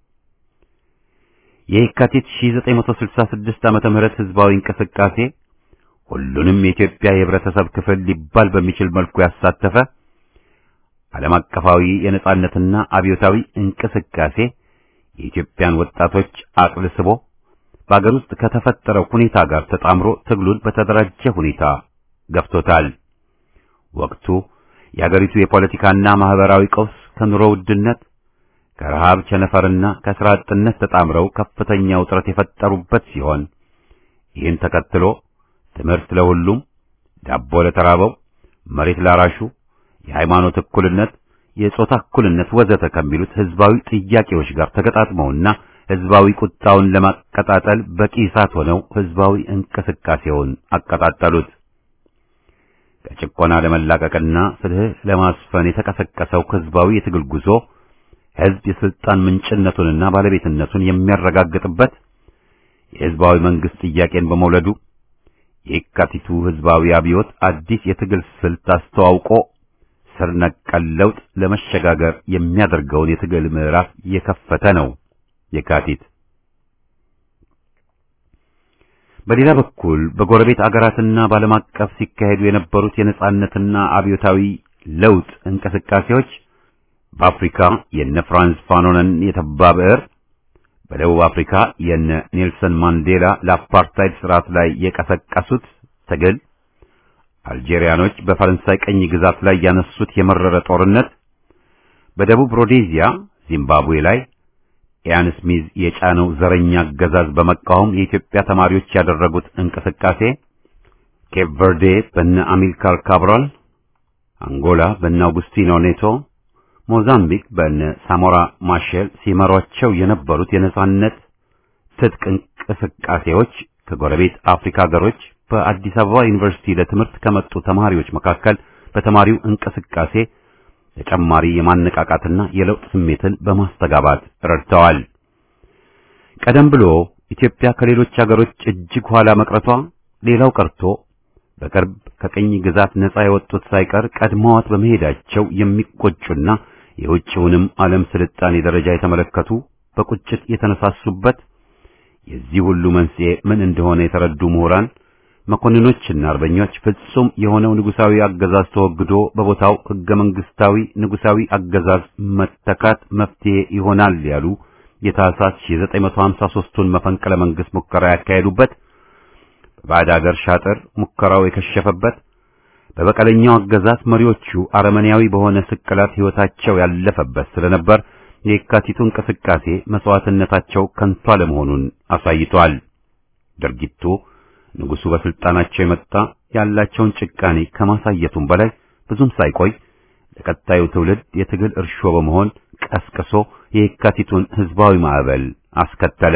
የየካቲት 1966 ዓመተ ምህረት ህዝባዊ እንቅስቃሴ ሁሉንም የኢትዮጵያ የህብረተሰብ ክፍል ሊባል በሚችል መልኩ ያሳተፈ ዓለም አቀፋዊ የነጻነትና አብዮታዊ እንቅስቃሴ የኢትዮጵያን ወጣቶች አቅልስቦ በአገር ውስጥ ከተፈጠረው ሁኔታ ጋር ተጣምሮ ትግሉን በተደራጀ ሁኔታ ገፍቶታል። ወቅቱ የአገሪቱ የፖለቲካና ማህበራዊ ቀውስ ከኑሮ ውድነት ከረሃብ ቸነፈርና ከስራ አጥነት ተጣምረው ከፍተኛ ውጥረት የፈጠሩበት ሲሆን ይህን ተከትሎ ትምህርት ለሁሉም፣ ዳቦ ለተራበው፣ መሬት ላራሹ፣ የሃይማኖት እኩልነት፣ የጾታ እኩልነት ወዘተ ከሚሉት ህዝባዊ ጥያቄዎች ጋር ተገጣጥመውና ህዝባዊ ቁጣውን ለማቀጣጠል በቂ እሳት ሆነው ህዝባዊ እንቅስቃሴውን አቀጣጠሉት። ከጭቆና ለመላቀቅና ፍትህ ለማስፈን የተቀሰቀሰው ህዝባዊ የትግል ጉዞ ሕዝብ የስልጣን ምንጭነቱንና ባለቤትነቱን የሚያረጋግጥበት የሕዝባዊ መንግስት ጥያቄን በመውለዱ የካቲቱ ሕዝባዊ አብዮት አዲስ የትግል ስልት አስተዋውቆ ስር ነቀል ለውጥ ለመሸጋገር የሚያደርገውን የትግል ምዕራፍ የከፈተ ነው። የካቲት በሌላ በኩል በጎረቤት አገራትና በዓለም አቀፍ ሲካሄዱ የነበሩት የነጻነትና አብዮታዊ ለውጥ እንቅስቃሴዎች በአፍሪካ የነ ፍራንስ ፋኖነን የተባ ብዕር፣ በደቡብ አፍሪካ የነ ኔልሰን ማንዴላ ለአፓርታይድ ስርዓት ላይ የቀሰቀሱት ትግል፣ አልጄሪያኖች በፈረንሳይ ቀኝ ግዛት ላይ ያነሱት የመረረ ጦርነት፣ በደቡብ ሮዴዚያ ዚምባብዌ ላይ ኢያን ስሚዝ የጫነው ዘረኛ አገዛዝ በመቃወም የኢትዮጵያ ተማሪዎች ያደረጉት እንቅስቃሴ፣ ኬፕ ቨርዴ በነ አሚልካር ካብራል፣ አንጎላ በነ አውጉስቲኖ ኔቶ፣ ሞዛምቢክ በነ ሳሞራ ማሼል ሲመሯቸው የነበሩት የነጻነት ትጥቅ እንቅስቃሴዎች ከጎረቤት አፍሪካ ሀገሮች በአዲስ አበባ ዩኒቨርሲቲ ለትምህርት ከመጡ ተማሪዎች መካከል በተማሪው እንቅስቃሴ ተጨማሪ የማነቃቃትና የለውጥ ስሜትን በማስተጋባት ረድተዋል። ቀደም ብሎ ኢትዮጵያ ከሌሎች ሀገሮች እጅግ ኋላ መቅረቷ ሌላው ቀርቶ በቅርብ ከቅኝ ግዛት ነፃ የወጡት ሳይቀር ቀድመዋት በመሄዳቸው የሚቆጩና የውጭውንም ዓለም ስልጣኔ ደረጃ የተመለከቱ በቁጭት የተነሳሱበት የዚህ ሁሉ መንስኤ ምን እንደሆነ የተረዱ ምሁራን መኮንኖችና አርበኞች ፍጹም የሆነው ንጉሳዊ አገዛዝ ተወግዶ በቦታው ህገ መንግስታዊ ንጉሳዊ አገዛዝ መተካት መፍትሄ ይሆናል ያሉ የታህሳስ 1953ቱን መፈንቅለ መንግስት ሙከራ ያካሄዱበት በባዕድ አገር ሻጥር ሙከራው የከሸፈበት በበቀለኛው አገዛዝ መሪዎቹ አረመኔያዊ በሆነ ስቅላት ሕይወታቸው ያለፈበት ስለነበር የካቲቱ እንቅስቃሴ መስዋዕትነታቸው ከንቱ አለመሆኑን አሳይቷል። ድርጊቱ ንጉሱ በስልጣናቸው የመጣ ያላቸውን ጭቃኔ ከማሳየቱም በላይ ብዙም ሳይቆይ ለቀጣዩ ትውልድ የትግል እርሾ በመሆን ቀስቅሶ የካቲቱን ህዝባዊ ማዕበል አስከተለ።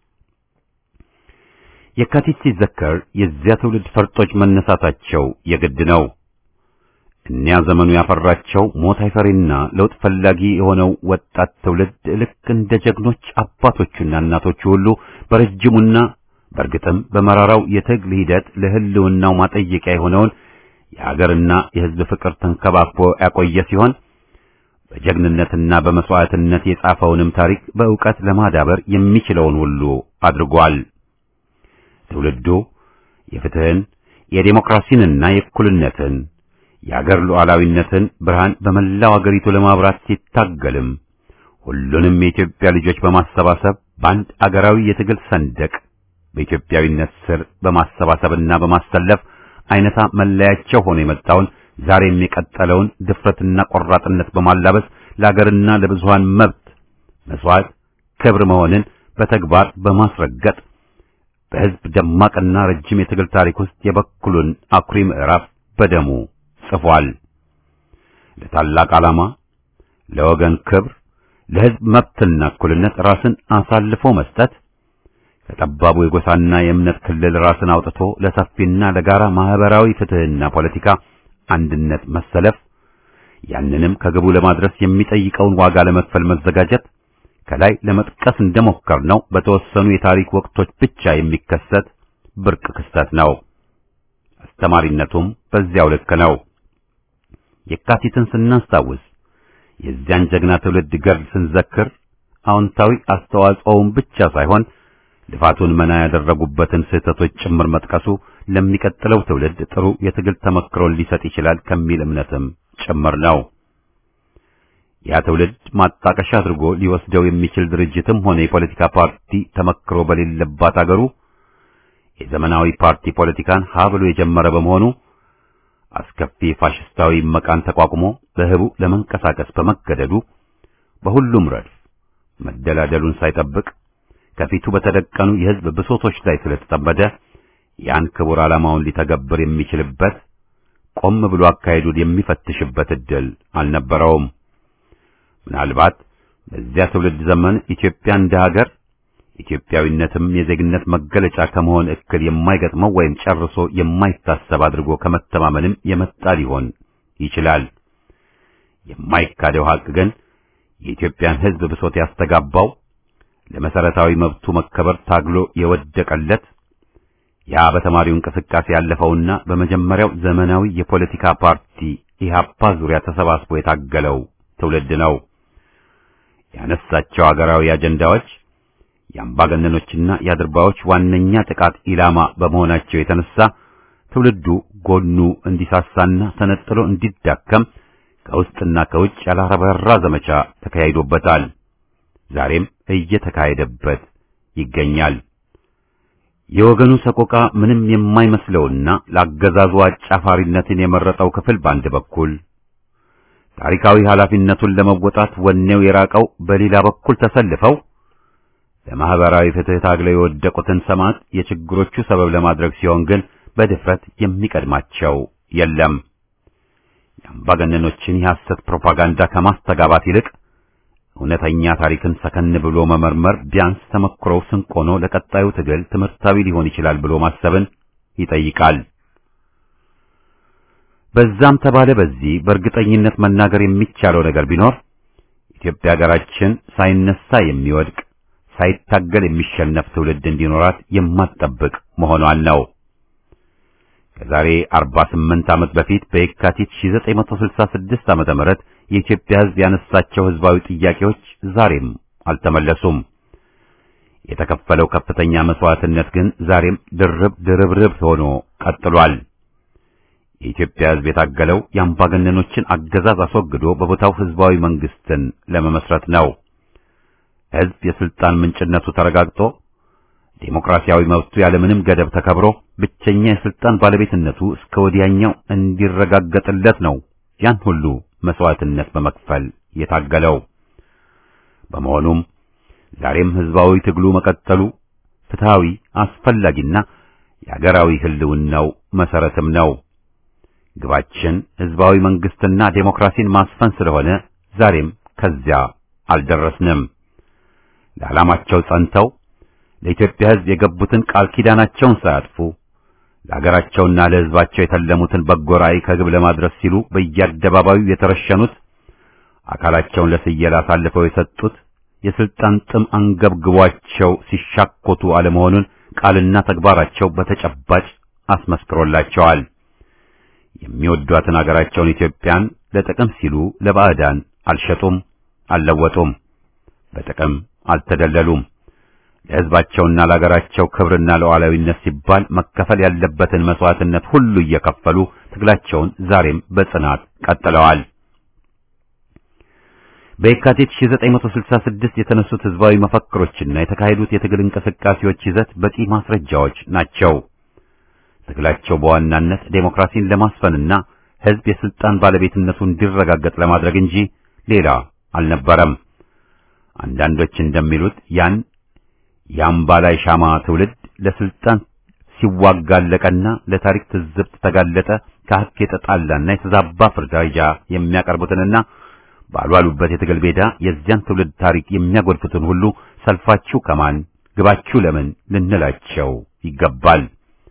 የካቲት ሲዘከር የዚያ ትውልድ ፈርጦች መነሳታቸው የግድ ነው። እኒያ ዘመኑ ያፈራቸው ሞት አይፈሪና ለውጥ ፈላጊ የሆነው ወጣት ትውልድ ልክ እንደ ጀግኖች አባቶቹና እናቶቹ ሁሉ በረጅሙና በእርግጥም በመራራው የትግል ሂደት ለህልውናው ማጠየቂያ የሆነውን የሀገርና የህዝብ ፍቅር ተንከባክቦ ያቆየ ሲሆን በጀግንነትና በመስዋዕትነት የጻፈውንም ታሪክ በእውቀት ለማዳበር የሚችለውን ሁሉ አድርጓል። ትውልዱ የፍትህን፣ የዴሞክራሲንና የእኩልነትን የአገር ሉዓላዊነትን ብርሃን በመላው አገሪቱ ለማብራት ሲታገልም ሁሉንም የኢትዮጵያ ልጆች በማሰባሰብ በአንድ አገራዊ የትግል ሰንደቅ በኢትዮጵያዊነት ስር በማሰባሰብና በማሰለፍ አይነታ መለያቸው ሆኖ የመጣውን ዛሬም የቀጠለውን ድፍረትና ቆራጥነት በማላበስ ለአገርና ለብዙሃን መብት መስዋዕት ክብር መሆንን በተግባር በማስረገጥ በሕዝብ ደማቅና ረጅም የትግል ታሪክ ውስጥ የበኩሉን አኩሪ ምዕራፍ በደሙ ጽፏል። ለታላቅ ዓላማ፣ ለወገን ክብር፣ ለሕዝብ መብትና እኩልነት ራስን አሳልፎ መስጠት ከጠባቡ የጎሳና የእምነት ክልል ራስን አውጥቶ ለሰፊና ለጋራ ማህበራዊ ፍትህና ፖለቲካ አንድነት መሰለፍ፣ ያንንም ከግቡ ለማድረስ የሚጠይቀውን ዋጋ ለመክፈል መዘጋጀት ከላይ ለመጥቀስ እንደሞከርነው በተወሰኑ የታሪክ ወቅቶች ብቻ የሚከሰት ብርቅ ክስተት ነው። አስተማሪነቱም በዚያው ልክ ነው። የካቲትን ስናስታውስ የዚያን ጀግና ትውልድ ገድል ስንዘክር አዎንታዊ አስተዋጽኦውን ብቻ ሳይሆን ልፋቱን መና ያደረጉበትን ስህተቶች ጭምር መጥቀሱ ለሚቀጥለው ትውልድ ጥሩ የትግል ተመክሮን ሊሰጥ ይችላል ከሚል እምነትም ጭምር ነው። ያ ትውልድ ማጣቀሻ አድርጎ ሊወስደው የሚችል ድርጅትም ሆነ የፖለቲካ ፓርቲ ተመክሮ በሌለባት አገሩ የዘመናዊ ፓርቲ ፖለቲካን ሀ ብሎ የጀመረ በመሆኑ አስከፊ ፋሽስታዊ መቃን ተቋቁሞ በህቡ ለመንቀሳቀስ በመገደዱ በሁሉም ረድፍ መደላደሉን ሳይጠብቅ ከፊቱ በተደቀኑ የህዝብ ብሶቶች ላይ ስለተጠመደ ያን ክቡር ዓላማውን ሊተገብር የሚችልበት ቆም ብሎ አካሄዱን የሚፈትሽበት ዕድል አልነበረውም። ምናልባት በዚያ ትውልድ ዘመን ኢትዮጵያ እንደ ሀገር ኢትዮጵያዊነትም የዜግነት መገለጫ ከመሆን እክል የማይገጥመው ወይም ጨርሶ የማይታሰብ አድርጎ ከመተማመንም የመጣ ሊሆን ይችላል። የማይካደው ሀቅ ግን የኢትዮጵያን ሕዝብ ብሶት ያስተጋባው ለመሰረታዊ መብቱ መከበር ታግሎ የወደቀለት ያ በተማሪው እንቅስቃሴ ያለፈውና በመጀመሪያው ዘመናዊ የፖለቲካ ፓርቲ ኢህአፓ ዙሪያ ተሰባስቦ የታገለው ትውልድ ነው። ያነሳቸው አገራዊ አጀንዳዎች የአምባገነኖችና የአድርባዮች ዋነኛ ጥቃት ኢላማ በመሆናቸው የተነሳ ትውልዱ ጎኑ እንዲሳሳና ተነጥሎ እንዲዳከም ከውስጥና ከውጭ ያላረበራ ዘመቻ ተካሂዶበታል። ዛሬም እየተካሄደበት ይገኛል። የወገኑ ሰቆቃ ምንም የማይመስለውና ለአገዛዙ አጫፋሪነትን የመረጠው ክፍል በአንድ በኩል ታሪካዊ ኃላፊነቱን ለመወጣት ወኔው የራቀው በሌላ በኩል ተሰልፈው ለማህበራዊ ፍትህ ታግለው የወደቁትን ሰማዕት የችግሮቹ ሰበብ ለማድረግ ሲሆን ግን በድፍረት የሚቀድማቸው የለም። የአምባገነኖችን የሐሰት ፕሮፓጋንዳ ከማስተጋባት ይልቅ እውነተኛ ታሪክን ሰከን ብሎ መመርመር ቢያንስ ተመክሮው ስንቅ ሆኖ ለቀጣዩ ትግል ትምህርታዊ ሊሆን ይችላል ብሎ ማሰብን ይጠይቃል። በዛም ተባለ በዚህ በእርግጠኝነት መናገር የሚቻለው ነገር ቢኖር ኢትዮጵያ ሀገራችን ሳይነሳ የሚወድቅ ሳይታገል የሚሸነፍ ትውልድ እንዲኖራት የማትጠብቅ መሆኗን ነው። ከዛሬ 48 ዓመት በፊት በየካቲት 1966 ዓመተ ምህረት የኢትዮጵያ ሕዝብ ያነሳቸው ሕዝባዊ ጥያቄዎች ዛሬም አልተመለሱም። የተከፈለው ከፍተኛ መስዋዕትነት ግን ዛሬም ድርብ ድርብርብ ሆኖ ቀጥሏል። የኢትዮጵያ ሕዝብ የታገለው የአምባገነኖችን አገዛዝ አስወግዶ በቦታው ሕዝባዊ መንግስትን ለመመስረት ነው። ሕዝብ የስልጣን ምንጭነቱ ተረጋግጦ ዴሞክራሲያዊ መብቱ ያለምንም ገደብ ተከብሮ ብቸኛ የስልጣን ባለቤትነቱ እስከ ወዲያኛው እንዲረጋገጥለት ነው ያን ሁሉ መስዋዕትነት በመክፈል የታገለው። በመሆኑም ዛሬም ሕዝባዊ ትግሉ መቀጠሉ ፍትሃዊ፣ አስፈላጊና የአገራዊ ህልውናው መሰረትም ነው። ግባችን ሕዝባዊ መንግስትና ዴሞክራሲን ማስፈን ስለሆነ ዛሬም ከዚያ አልደረስንም። ለዓላማቸው ጸንተው ለኢትዮጵያ ሕዝብ የገቡትን ቃል ኪዳናቸውን ሳያጥፉ ለሀገራቸውና ለሕዝባቸው የተለሙትን በጎ ራዕይ ከግብ ለማድረስ ሲሉ በየአደባባዩ የተረሸኑት አካላቸውን ለስየላ አሳልፈው የሰጡት የስልጣን ጥም አንገብግቧቸው ሲሻኮቱ አለመሆኑን ቃልና ተግባራቸው በተጨባጭ አስመስክሮላቸዋል። የሚወዷትን አገራቸውን ኢትዮጵያን ለጥቅም ሲሉ ለባዕዳን አልሸጡም፣ አልለወጡም፣ በጥቅም አልተደለሉም። ለሕዝባቸውና ለአገራቸው ክብርና ለሉዓላዊነት ሲባል መከፈል ያለበትን መስዋዕትነት ሁሉ እየከፈሉ ትግላቸውን ዛሬም በጽናት ቀጥለዋል። በየካቲት 1966 የተነሱት ሕዝባዊ መፈክሮችና የተካሄዱት የትግል እንቅስቃሴዎች ይዘት በቂ ማስረጃዎች ናቸው። ትግላቸው በዋናነት ዴሞክራሲን ለማስፈንና ሕዝብ የስልጣን ባለቤትነቱ እንዲረጋገጥ ለማድረግ እንጂ ሌላ አልነበረም። አንዳንዶች እንደሚሉት ያን የአምባላይ ሻማ ትውልድ ለስልጣን ሲዋጋለቀና ለታሪክ ትዝብት ተጋለጠ ከሐቅ የተጣላና የተዛባ ፍርዳጃ የሚያቀርቡትንና ባልዋሉበት የትግል ሜዳ የዚያን ትውልድ ታሪክ የሚያጎድፉትን ሁሉ ሰልፋችሁ ከማን ግባችሁ ለምን ልንላቸው ይገባል።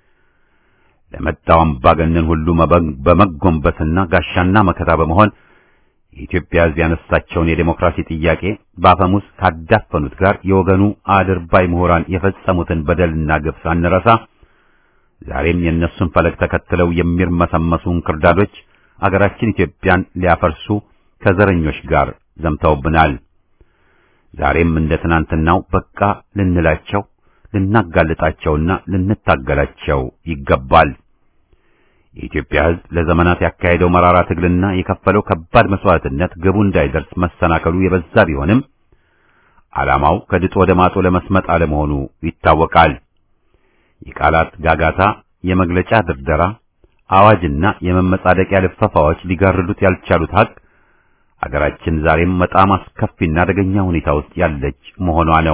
ለመጣው አምባገነን ሁሉ በመጎንበስና ጋሻና መከታ በመሆን የኢትዮጵያ ሕዝብ ያነሳቸውን የዴሞክራሲ ጥያቄ በአፈሙዝ ካዳፈኑት ጋር የወገኑ አድርባይ ምሁራን የፈጸሙትን በደልና ግፍ ሳንረሳ ዛሬም የእነሱን ፈለግ ተከትለው የሚርመሰመሱ እንክርዳዶች አገራችን ኢትዮጵያን ሊያፈርሱ ከዘረኞች ጋር ዘምተውብናል። ዛሬም እንደ ትናንትናው በቃ ልንላቸው፣ ልናጋልጣቸውና ልንታገላቸው ይገባል። የኢትዮጵያ ሕዝብ ለዘመናት ያካሄደው መራራ ትግልና የከፈለው ከባድ መስዋዕትነት ግቡ እንዳይደርስ መሰናከሉ የበዛ ቢሆንም ዓላማው ከድጡ ወደ ማጡ ለመስመጥ አለመሆኑ ይታወቃል። የቃላት ጋጋታ፣ የመግለጫ ድርደራ፣ አዋጅና የመመጻደቂያ ልፈፋዎች ሊጋርዱት ያልቻሉት ሀቅ አገራችን ዛሬም በጣም አስከፊና አደገኛ ሁኔታ ውስጥ ያለች መሆኗ ነው።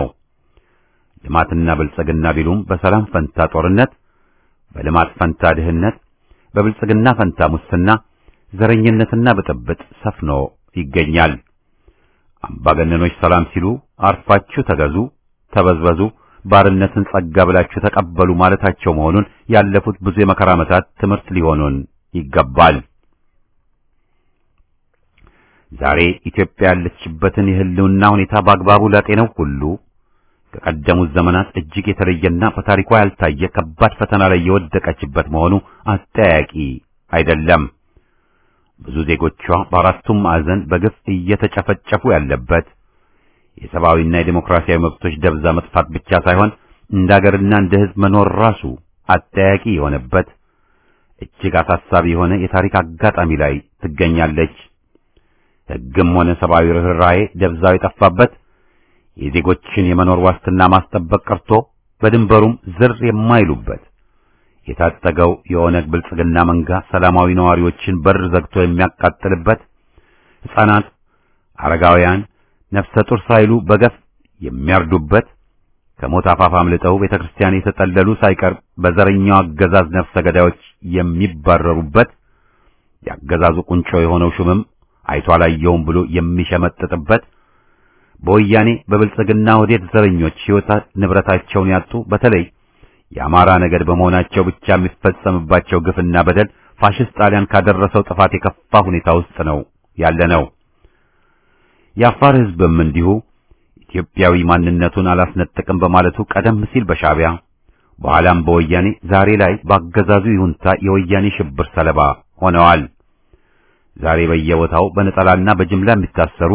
ልማትና ብልጽግና ቢሉም በሰላም ፈንታ ጦርነት፣ በልማት ፈንታ ድህነት በብልጽግና ፈንታ ሙስና፣ ዘረኝነትና ብጥብጥ ሰፍኖ ይገኛል። አምባገነኖች ሰላም ሲሉ አርፋችሁ ተገዙ፣ ተበዝበዙ፣ ባርነትን ጸጋ ብላችሁ ተቀበሉ ማለታቸው መሆኑን ያለፉት ብዙ የመከራ ዓመታት ትምህርት ሊሆኑን ይገባል። ዛሬ ኢትዮጵያ ያለችበትን የህልውና ሁኔታ በአግባቡ ላጤነው ሁሉ ከቀደሙት ዘመናት እጅግ የተለየና በታሪኳ ያልታየ ከባድ ፈተና ላይ የወደቀችበት መሆኑ አጠያቂ አይደለም። ብዙ ዜጎቿ በአራቱም ማዕዘን በግፍ እየተጨፈጨፉ ያለበት የሰብአዊና የዴሞክራሲያዊ መብቶች ደብዛ መጥፋት ብቻ ሳይሆን እንደ አገርና እንደ ሕዝብ መኖር ራሱ አጠያቂ የሆነበት እጅግ አሳሳቢ የሆነ የታሪክ አጋጣሚ ላይ ትገኛለች። ሕግም ሆነ ሰብአዊ ርኅራኄ ደብዛው የጠፋበት የዜጎችን የመኖር ዋስትና ማስጠበቅ ቀርቶ በድንበሩም ዝር የማይሉበት የታጠገው የኦነግ ብልጽግና መንጋ ሰላማዊ ነዋሪዎችን በር ዘግቶ የሚያቃጥልበት ሕፃናት፣ አረጋውያን፣ ነፍሰ ጡር ሳይሉ በገፍ የሚያርዱበት ከሞት አፋፍ አምልጠው ቤተ ክርስቲያን የተጠለሉ ሳይቀር በዘረኛው አገዛዝ ነፍሰ ገዳዮች የሚባረሩበት የአገዛዙ ቁንጮ የሆነው ሹምም አይቶ አላየውም ብሎ የሚሸመጥጥበት በወያኔ በብልጽግና ወዴት ዘረኞች ሕይወት ንብረታቸውን ያጡ በተለይ የአማራ ነገድ በመሆናቸው ብቻ የሚፈጸምባቸው ግፍና በደል ፋሽስት ጣሊያን ካደረሰው ጥፋት የከፋ ሁኔታ ውስጥ ነው ያለ ነው። የአፋር ሕዝብም እንዲሁ ኢትዮጵያዊ ማንነቱን አላስነጥቅም በማለቱ ቀደም ሲል በሻዕቢያ በኋላም በወያኔ ዛሬ ላይ በአገዛዙ ይሁንታ የወያኔ ሽብር ሰለባ ሆነዋል። ዛሬ በየቦታው በነጠላና በጅምላ የሚታሰሩ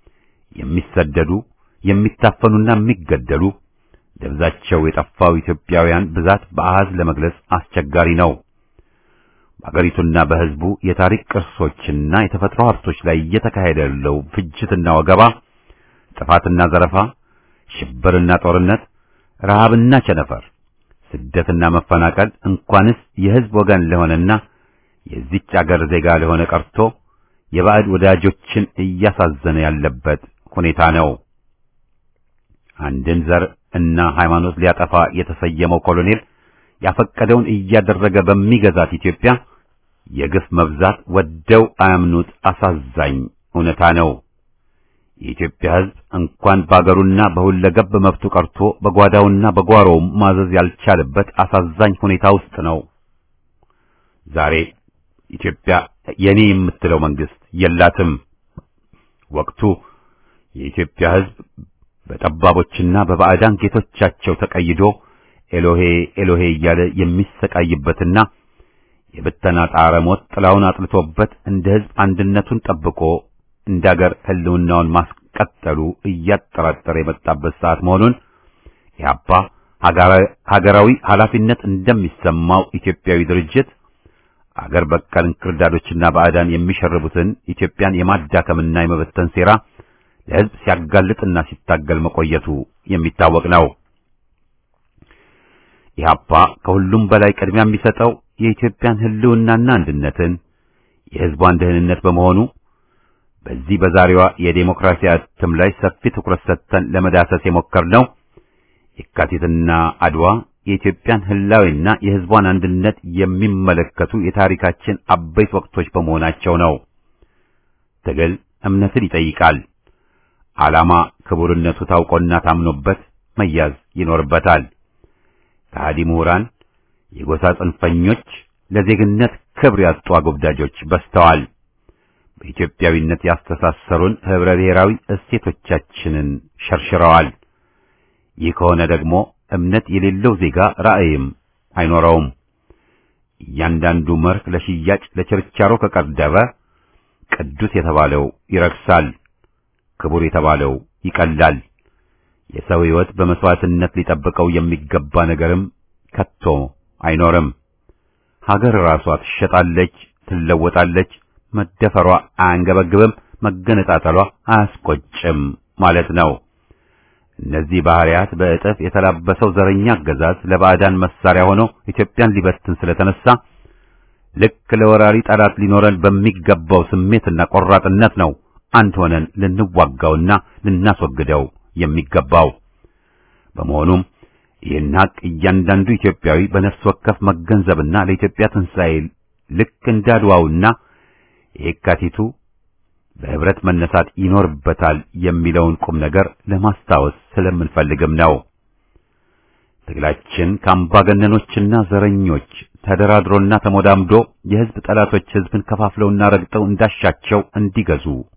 የሚሰደዱ የሚታፈኑና የሚገደሉ ደብዛቸው የጠፋው ኢትዮጵያውያን ብዛት በአሃዝ ለመግለጽ አስቸጋሪ ነው። በአገሪቱና በሕዝቡ የታሪክ ቅርሶችና የተፈጥሮ ሀብቶች ላይ እየተካሄደ ያለው ፍጅትና ወገባ፣ ጥፋትና ዘረፋ፣ ሽብርና ጦርነት፣ ረሃብና ቸነፈር፣ ስደትና መፈናቀል እንኳንስ የሕዝብ ወገን ለሆነና የዚች አገር ዜጋ ለሆነ ቀርቶ የባዕድ ወዳጆችን እያሳዘነ ያለበት ሁኔታ ነው። አንድን ዘር እና ሃይማኖት ሊያጠፋ የተሰየመው ኮሎኔል ያፈቀደውን እያደረገ በሚገዛት ኢትዮጵያ የግፍ መብዛት ወደው አያምኑት አሳዛኝ እውነታ ነው። የኢትዮጵያ ሕዝብ እንኳን በአገሩና በሁለገብ መብቱ ቀርቶ በጓዳውና በጓሮውም ማዘዝ ያልቻለበት አሳዛኝ ሁኔታ ውስጥ ነው። ዛሬ ኢትዮጵያ የኔ የምትለው መንግስት የላትም። ወቅቱ የኢትዮጵያ ሕዝብ በጠባቦችና በባዕዳን ጌቶቻቸው ተቀይዶ ኤሎሄ ኤሎሄ እያለ የሚሰቃይበትና የብተና ጣረ ሞት ጥላውን አጥልቶበት እንደ ሕዝብ አንድነቱን ጠብቆ እንደ አገር ሕልውናውን ማስቀጠሉ እያጠራጠረ የመጣበት ሰዓት መሆኑን ኢህአፓ ሀገራዊ ኃላፊነት እንደሚሰማው ኢትዮጵያዊ ድርጅት አገር በቀል እንክርዳዶችና ባዕዳን የሚሸርቡትን ኢትዮጵያን የማዳከምና የመበተን ሴራ ለሕዝብ ሲያጋልጥና ሲታገል መቆየቱ የሚታወቅ ነው። ኢህአፓ ከሁሉም በላይ ቅድሚያ የሚሰጠው የኢትዮጵያን ሕልውናና አንድነትን የሕዝቧን ደህንነት በመሆኑ በዚህ በዛሬዋ የዴሞክራሲ እትም ላይ ሰፊ ትኩረት ሰጥተን ለመዳሰስ የሞከርነው የካቲትና አድዋ የኢትዮጵያን ህላዊና የሕዝቧን አንድነት የሚመለከቱ የታሪካችን አበይት ወቅቶች በመሆናቸው ነው። ትግል እምነትን ይጠይቃል። ዓላማ ክቡርነቱ ታውቆና ታምኖበት መያዝ ይኖርበታል። ከሃዲ ምሁራን፣ የጎሳ ጽንፈኞች፣ ለዜግነት ክብር ያጡ አጎብዳጆች በዝተዋል። በኢትዮጵያዊነት ያስተሳሰሩን ህብረ ብሔራዊ እሴቶቻችንን ሸርሽረዋል። ይህ ከሆነ ደግሞ እምነት የሌለው ዜጋ ራዕይም አይኖረውም። እያንዳንዱ መርህ ለሽያጭ ለችርቻሮ ከቀረበ ቅዱስ የተባለው ይረክሳል፣ ክቡር የተባለው ይቀላል። የሰው ሕይወት በመስዋዕትነት ሊጠብቀው የሚገባ ነገርም ከቶ አይኖርም። ሀገር ራሷ ትሸጣለች፣ ትለወጣለች። መደፈሯ አያንገበግብም፣ መገነጣጠሏ አያስቆጭም ማለት ነው። እነዚህ ባህሪያት በእጥፍ የተላበሰው ዘረኛ አገዛዝ ለባዕዳን መሳሪያ ሆኖ ኢትዮጵያን ሊበትን ስለተነሳ ልክ ለወራሪ ጠላት ሊኖረን በሚገባው ስሜትና ቆራጥነት ነው አንድ ሆነን ልንዋጋውና ልናስወግደው የሚገባው። በመሆኑም ይህን ሀቅ እያንዳንዱ ኢትዮጵያዊ በነፍስ ወከፍ መገንዘብና ለኢትዮጵያ ትንሣኤ ልክ እንዳድዋውና የካቲቱ በህብረት መነሳት ይኖርበታል የሚለውን ቁም ነገር ለማስታወስ ስለምንፈልግም ነው። ትግላችን ከአምባገነኖችና ዘረኞች ተደራድሮና ተሞዳምዶ የህዝብ ጠላቶች ህዝብን ከፋፍለውና ረግጠው እንዳሻቸው እንዲገዙ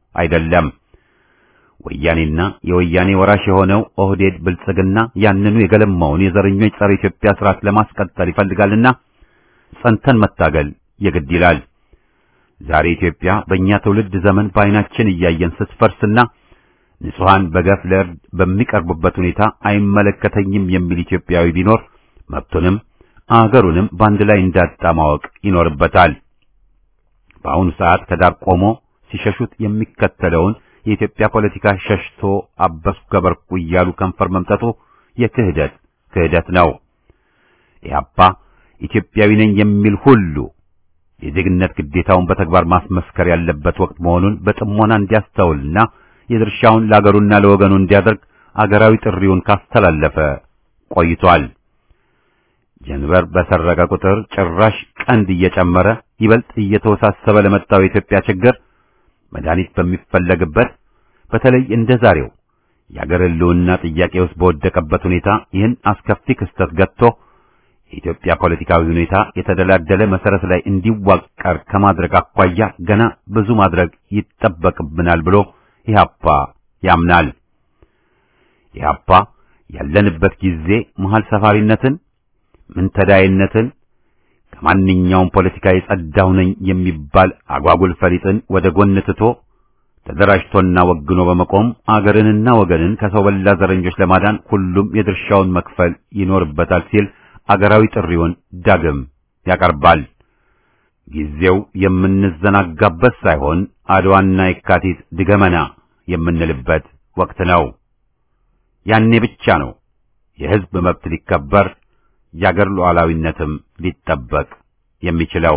አይደለም። ወያኔና የወያኔ ወራሽ የሆነው ኦህዴድ ብልጽግና ያንኑ የገለማውን የዘረኞች ጸረ ኢትዮጵያ ስርዓት ለማስቀጠል ይፈልጋልና ጸንተን መታገል የግድ ይላል። ዛሬ ኢትዮጵያ በእኛ ትውልድ ዘመን በዓይናችን እያየን ስትፈርስና ንጹሐን በገፍ ለእርድ በሚቀርቡበት ሁኔታ አይመለከተኝም የሚል ኢትዮጵያዊ ቢኖር መብቱንም አገሩንም በአንድ ላይ እንዳጣ ማወቅ ይኖርበታል። በአሁኑ ሰዓት ከዳር ቆሞ ሲሸሹት የሚከተለውን የኢትዮጵያ ፖለቲካ ሸሽቶ አበስኩ ገበርኩ እያሉ ከንፈር መምጠጡ የክህደት ክህደት ነው። ኢህአፓ ኢትዮጵያዊ ነኝ የሚል ሁሉ የዜግነት ግዴታውን በተግባር ማስመስከር ያለበት ወቅት መሆኑን በጥሞና እንዲያስተውልና የድርሻውን ለአገሩና ለወገኑ እንዲያደርግ አገራዊ ጥሪውን ካስተላለፈ ቆይቷል። ጀንበር በሰረቀ ቁጥር ጭራሽ ቀንድ እየጨመረ ይበልጥ እየተወሳሰበ ለመጣው የኢትዮጵያ ችግር መድኃኒት በሚፈለግበት በተለይ እንደ ዛሬው የአገር ሕልውና ጥያቄ ውስጥ በወደቀበት ሁኔታ ይህን አስከፊ ክስተት ገጥቶ የኢትዮጵያ ፖለቲካዊ ሁኔታ የተደላደለ መሰረት ላይ እንዲዋቀር ከማድረግ አኳያ ገና ብዙ ማድረግ ይጠበቅብናል ብሎ ኢህአፓ ያምናል። ኢህአፓ ያለንበት ጊዜ መሃል ሰፋሪነትን፣ ምንተዳይነትን፣ ከማንኛውም ፖለቲካ የጸዳው ነኝ የሚባል አጓጉል ፈሊጥን ወደ ጎን ትቶ ተደራጅቶና ወግኖ በመቆም አገርንና ወገንን ከሰው በላ ዘረኞች ለማዳን ሁሉም የድርሻውን መክፈል ይኖርበታል ሲል አገራዊ ጥሪውን ዳግም ያቀርባል። ጊዜው የምንዘናጋበት ሳይሆን አድዋና የካቲት ድገመና የምንልበት ወቅት ነው። ያኔ ብቻ ነው የሕዝብ መብት ሊከበር የአገር ሉዓላዊነትም ሊጠበቅ የሚችለው።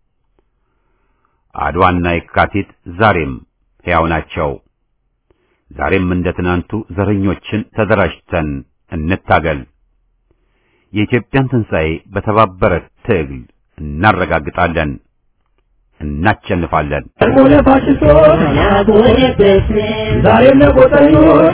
አድዋና የካቲት ዛሬም ሕያው ናቸው። ዛሬም እንደ ትናንቱ ዘረኞችን ተደራጅተን እንታገል። የኢትዮጵያን ትንሣኤ በተባበረ ትግል እናረጋግጣለን፣ እናቸንፋለን። ሆነ ፋሽስቶች ዛሬም ለቆጠኞች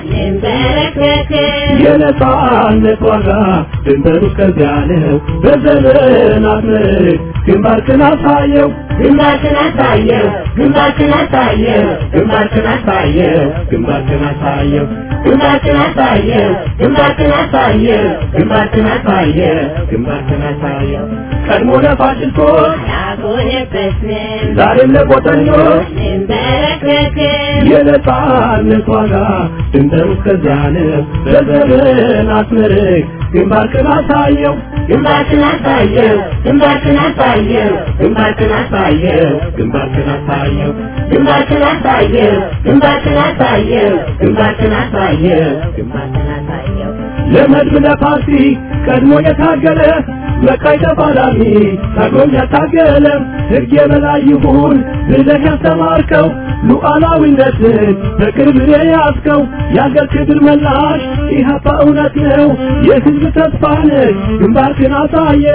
የነጻነት ዋጋ ድንበሩ ከዚያ ነው። በዘመናት ምርክ ግንባርክን አሳየው ግንባርክን አሳየው ግንባርክን አሳየው ግንባርክን አሳየው ግንባርክን አሳየው ግንባርክን አሳየው ግንባርክን አሳየው ግንባርክን አሳየው ግንባርክን አሳየው ቀድሞ ለፋሽስቶች ያጎነበስን ዛሬም ለቆጠኞች እንበረከክን የነጻነት ዋጋ ድንበሩ ከዚያ ነው። በዘመናት ምርክ ግንባርክን አሳየው ግንባርክን አሳየው ግንባርክን አሳየው ግንባርክን አሳየው ግንባርክን አሳየው ግንባርክን አሳየው ግንባርክን አሳየው ግንባርክን አሳየው ግንባርክን አሳየው ለመድብ ለፓርቲ ቀድሞ የታገለ በቃይ ተፋላሚ ታግሎም ያታገለ ሕግ የበላይ ይሁን ብለህ ያስተማርከው ሉዓላዊነትን በክብር የያዝከው የአገር ክብር መላሽ ኢህአፓ እውነት ነው የሕዝብ ተስፋ ነህ ግንባርክን አሳየ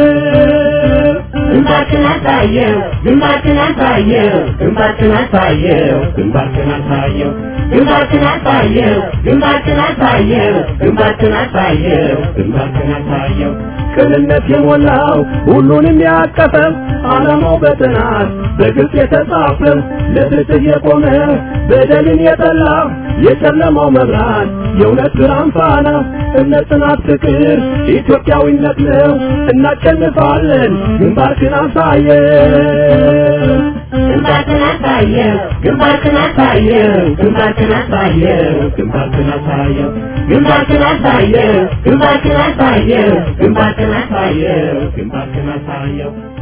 ግንባርክን አሳየው ግንባርክን አሳየው ግንባርክን አሳየው ግንባርክን አሳየው ግንባርክን አሳየው ግንባርክን አሳየው ግንባርክን አሳየው ግንባርክን አሳየው ቅንነት የሞላው ሁሉንም ያቀፈው ዓላማው በጥናት በግልጽ የተጻፈው ለፍትህ የቆመ በደልን የጠላ የጨለማው መብራት የእውነት ብርሃን ፋና እምነት፣ ጽናት፣ ፍቅር ኢትዮጵያዊነት ነው። እናሸንፋለን። ግንባርክን አሳየው ግንባርክን አሳየው ግንባርክን አሳየው ግንባርክን አሳየው ግንባርክን አሳየው ግንባርክን አሳየው ግንባርክን አሳየው ግንባርክን አሳየው ግንባርክን አሳየው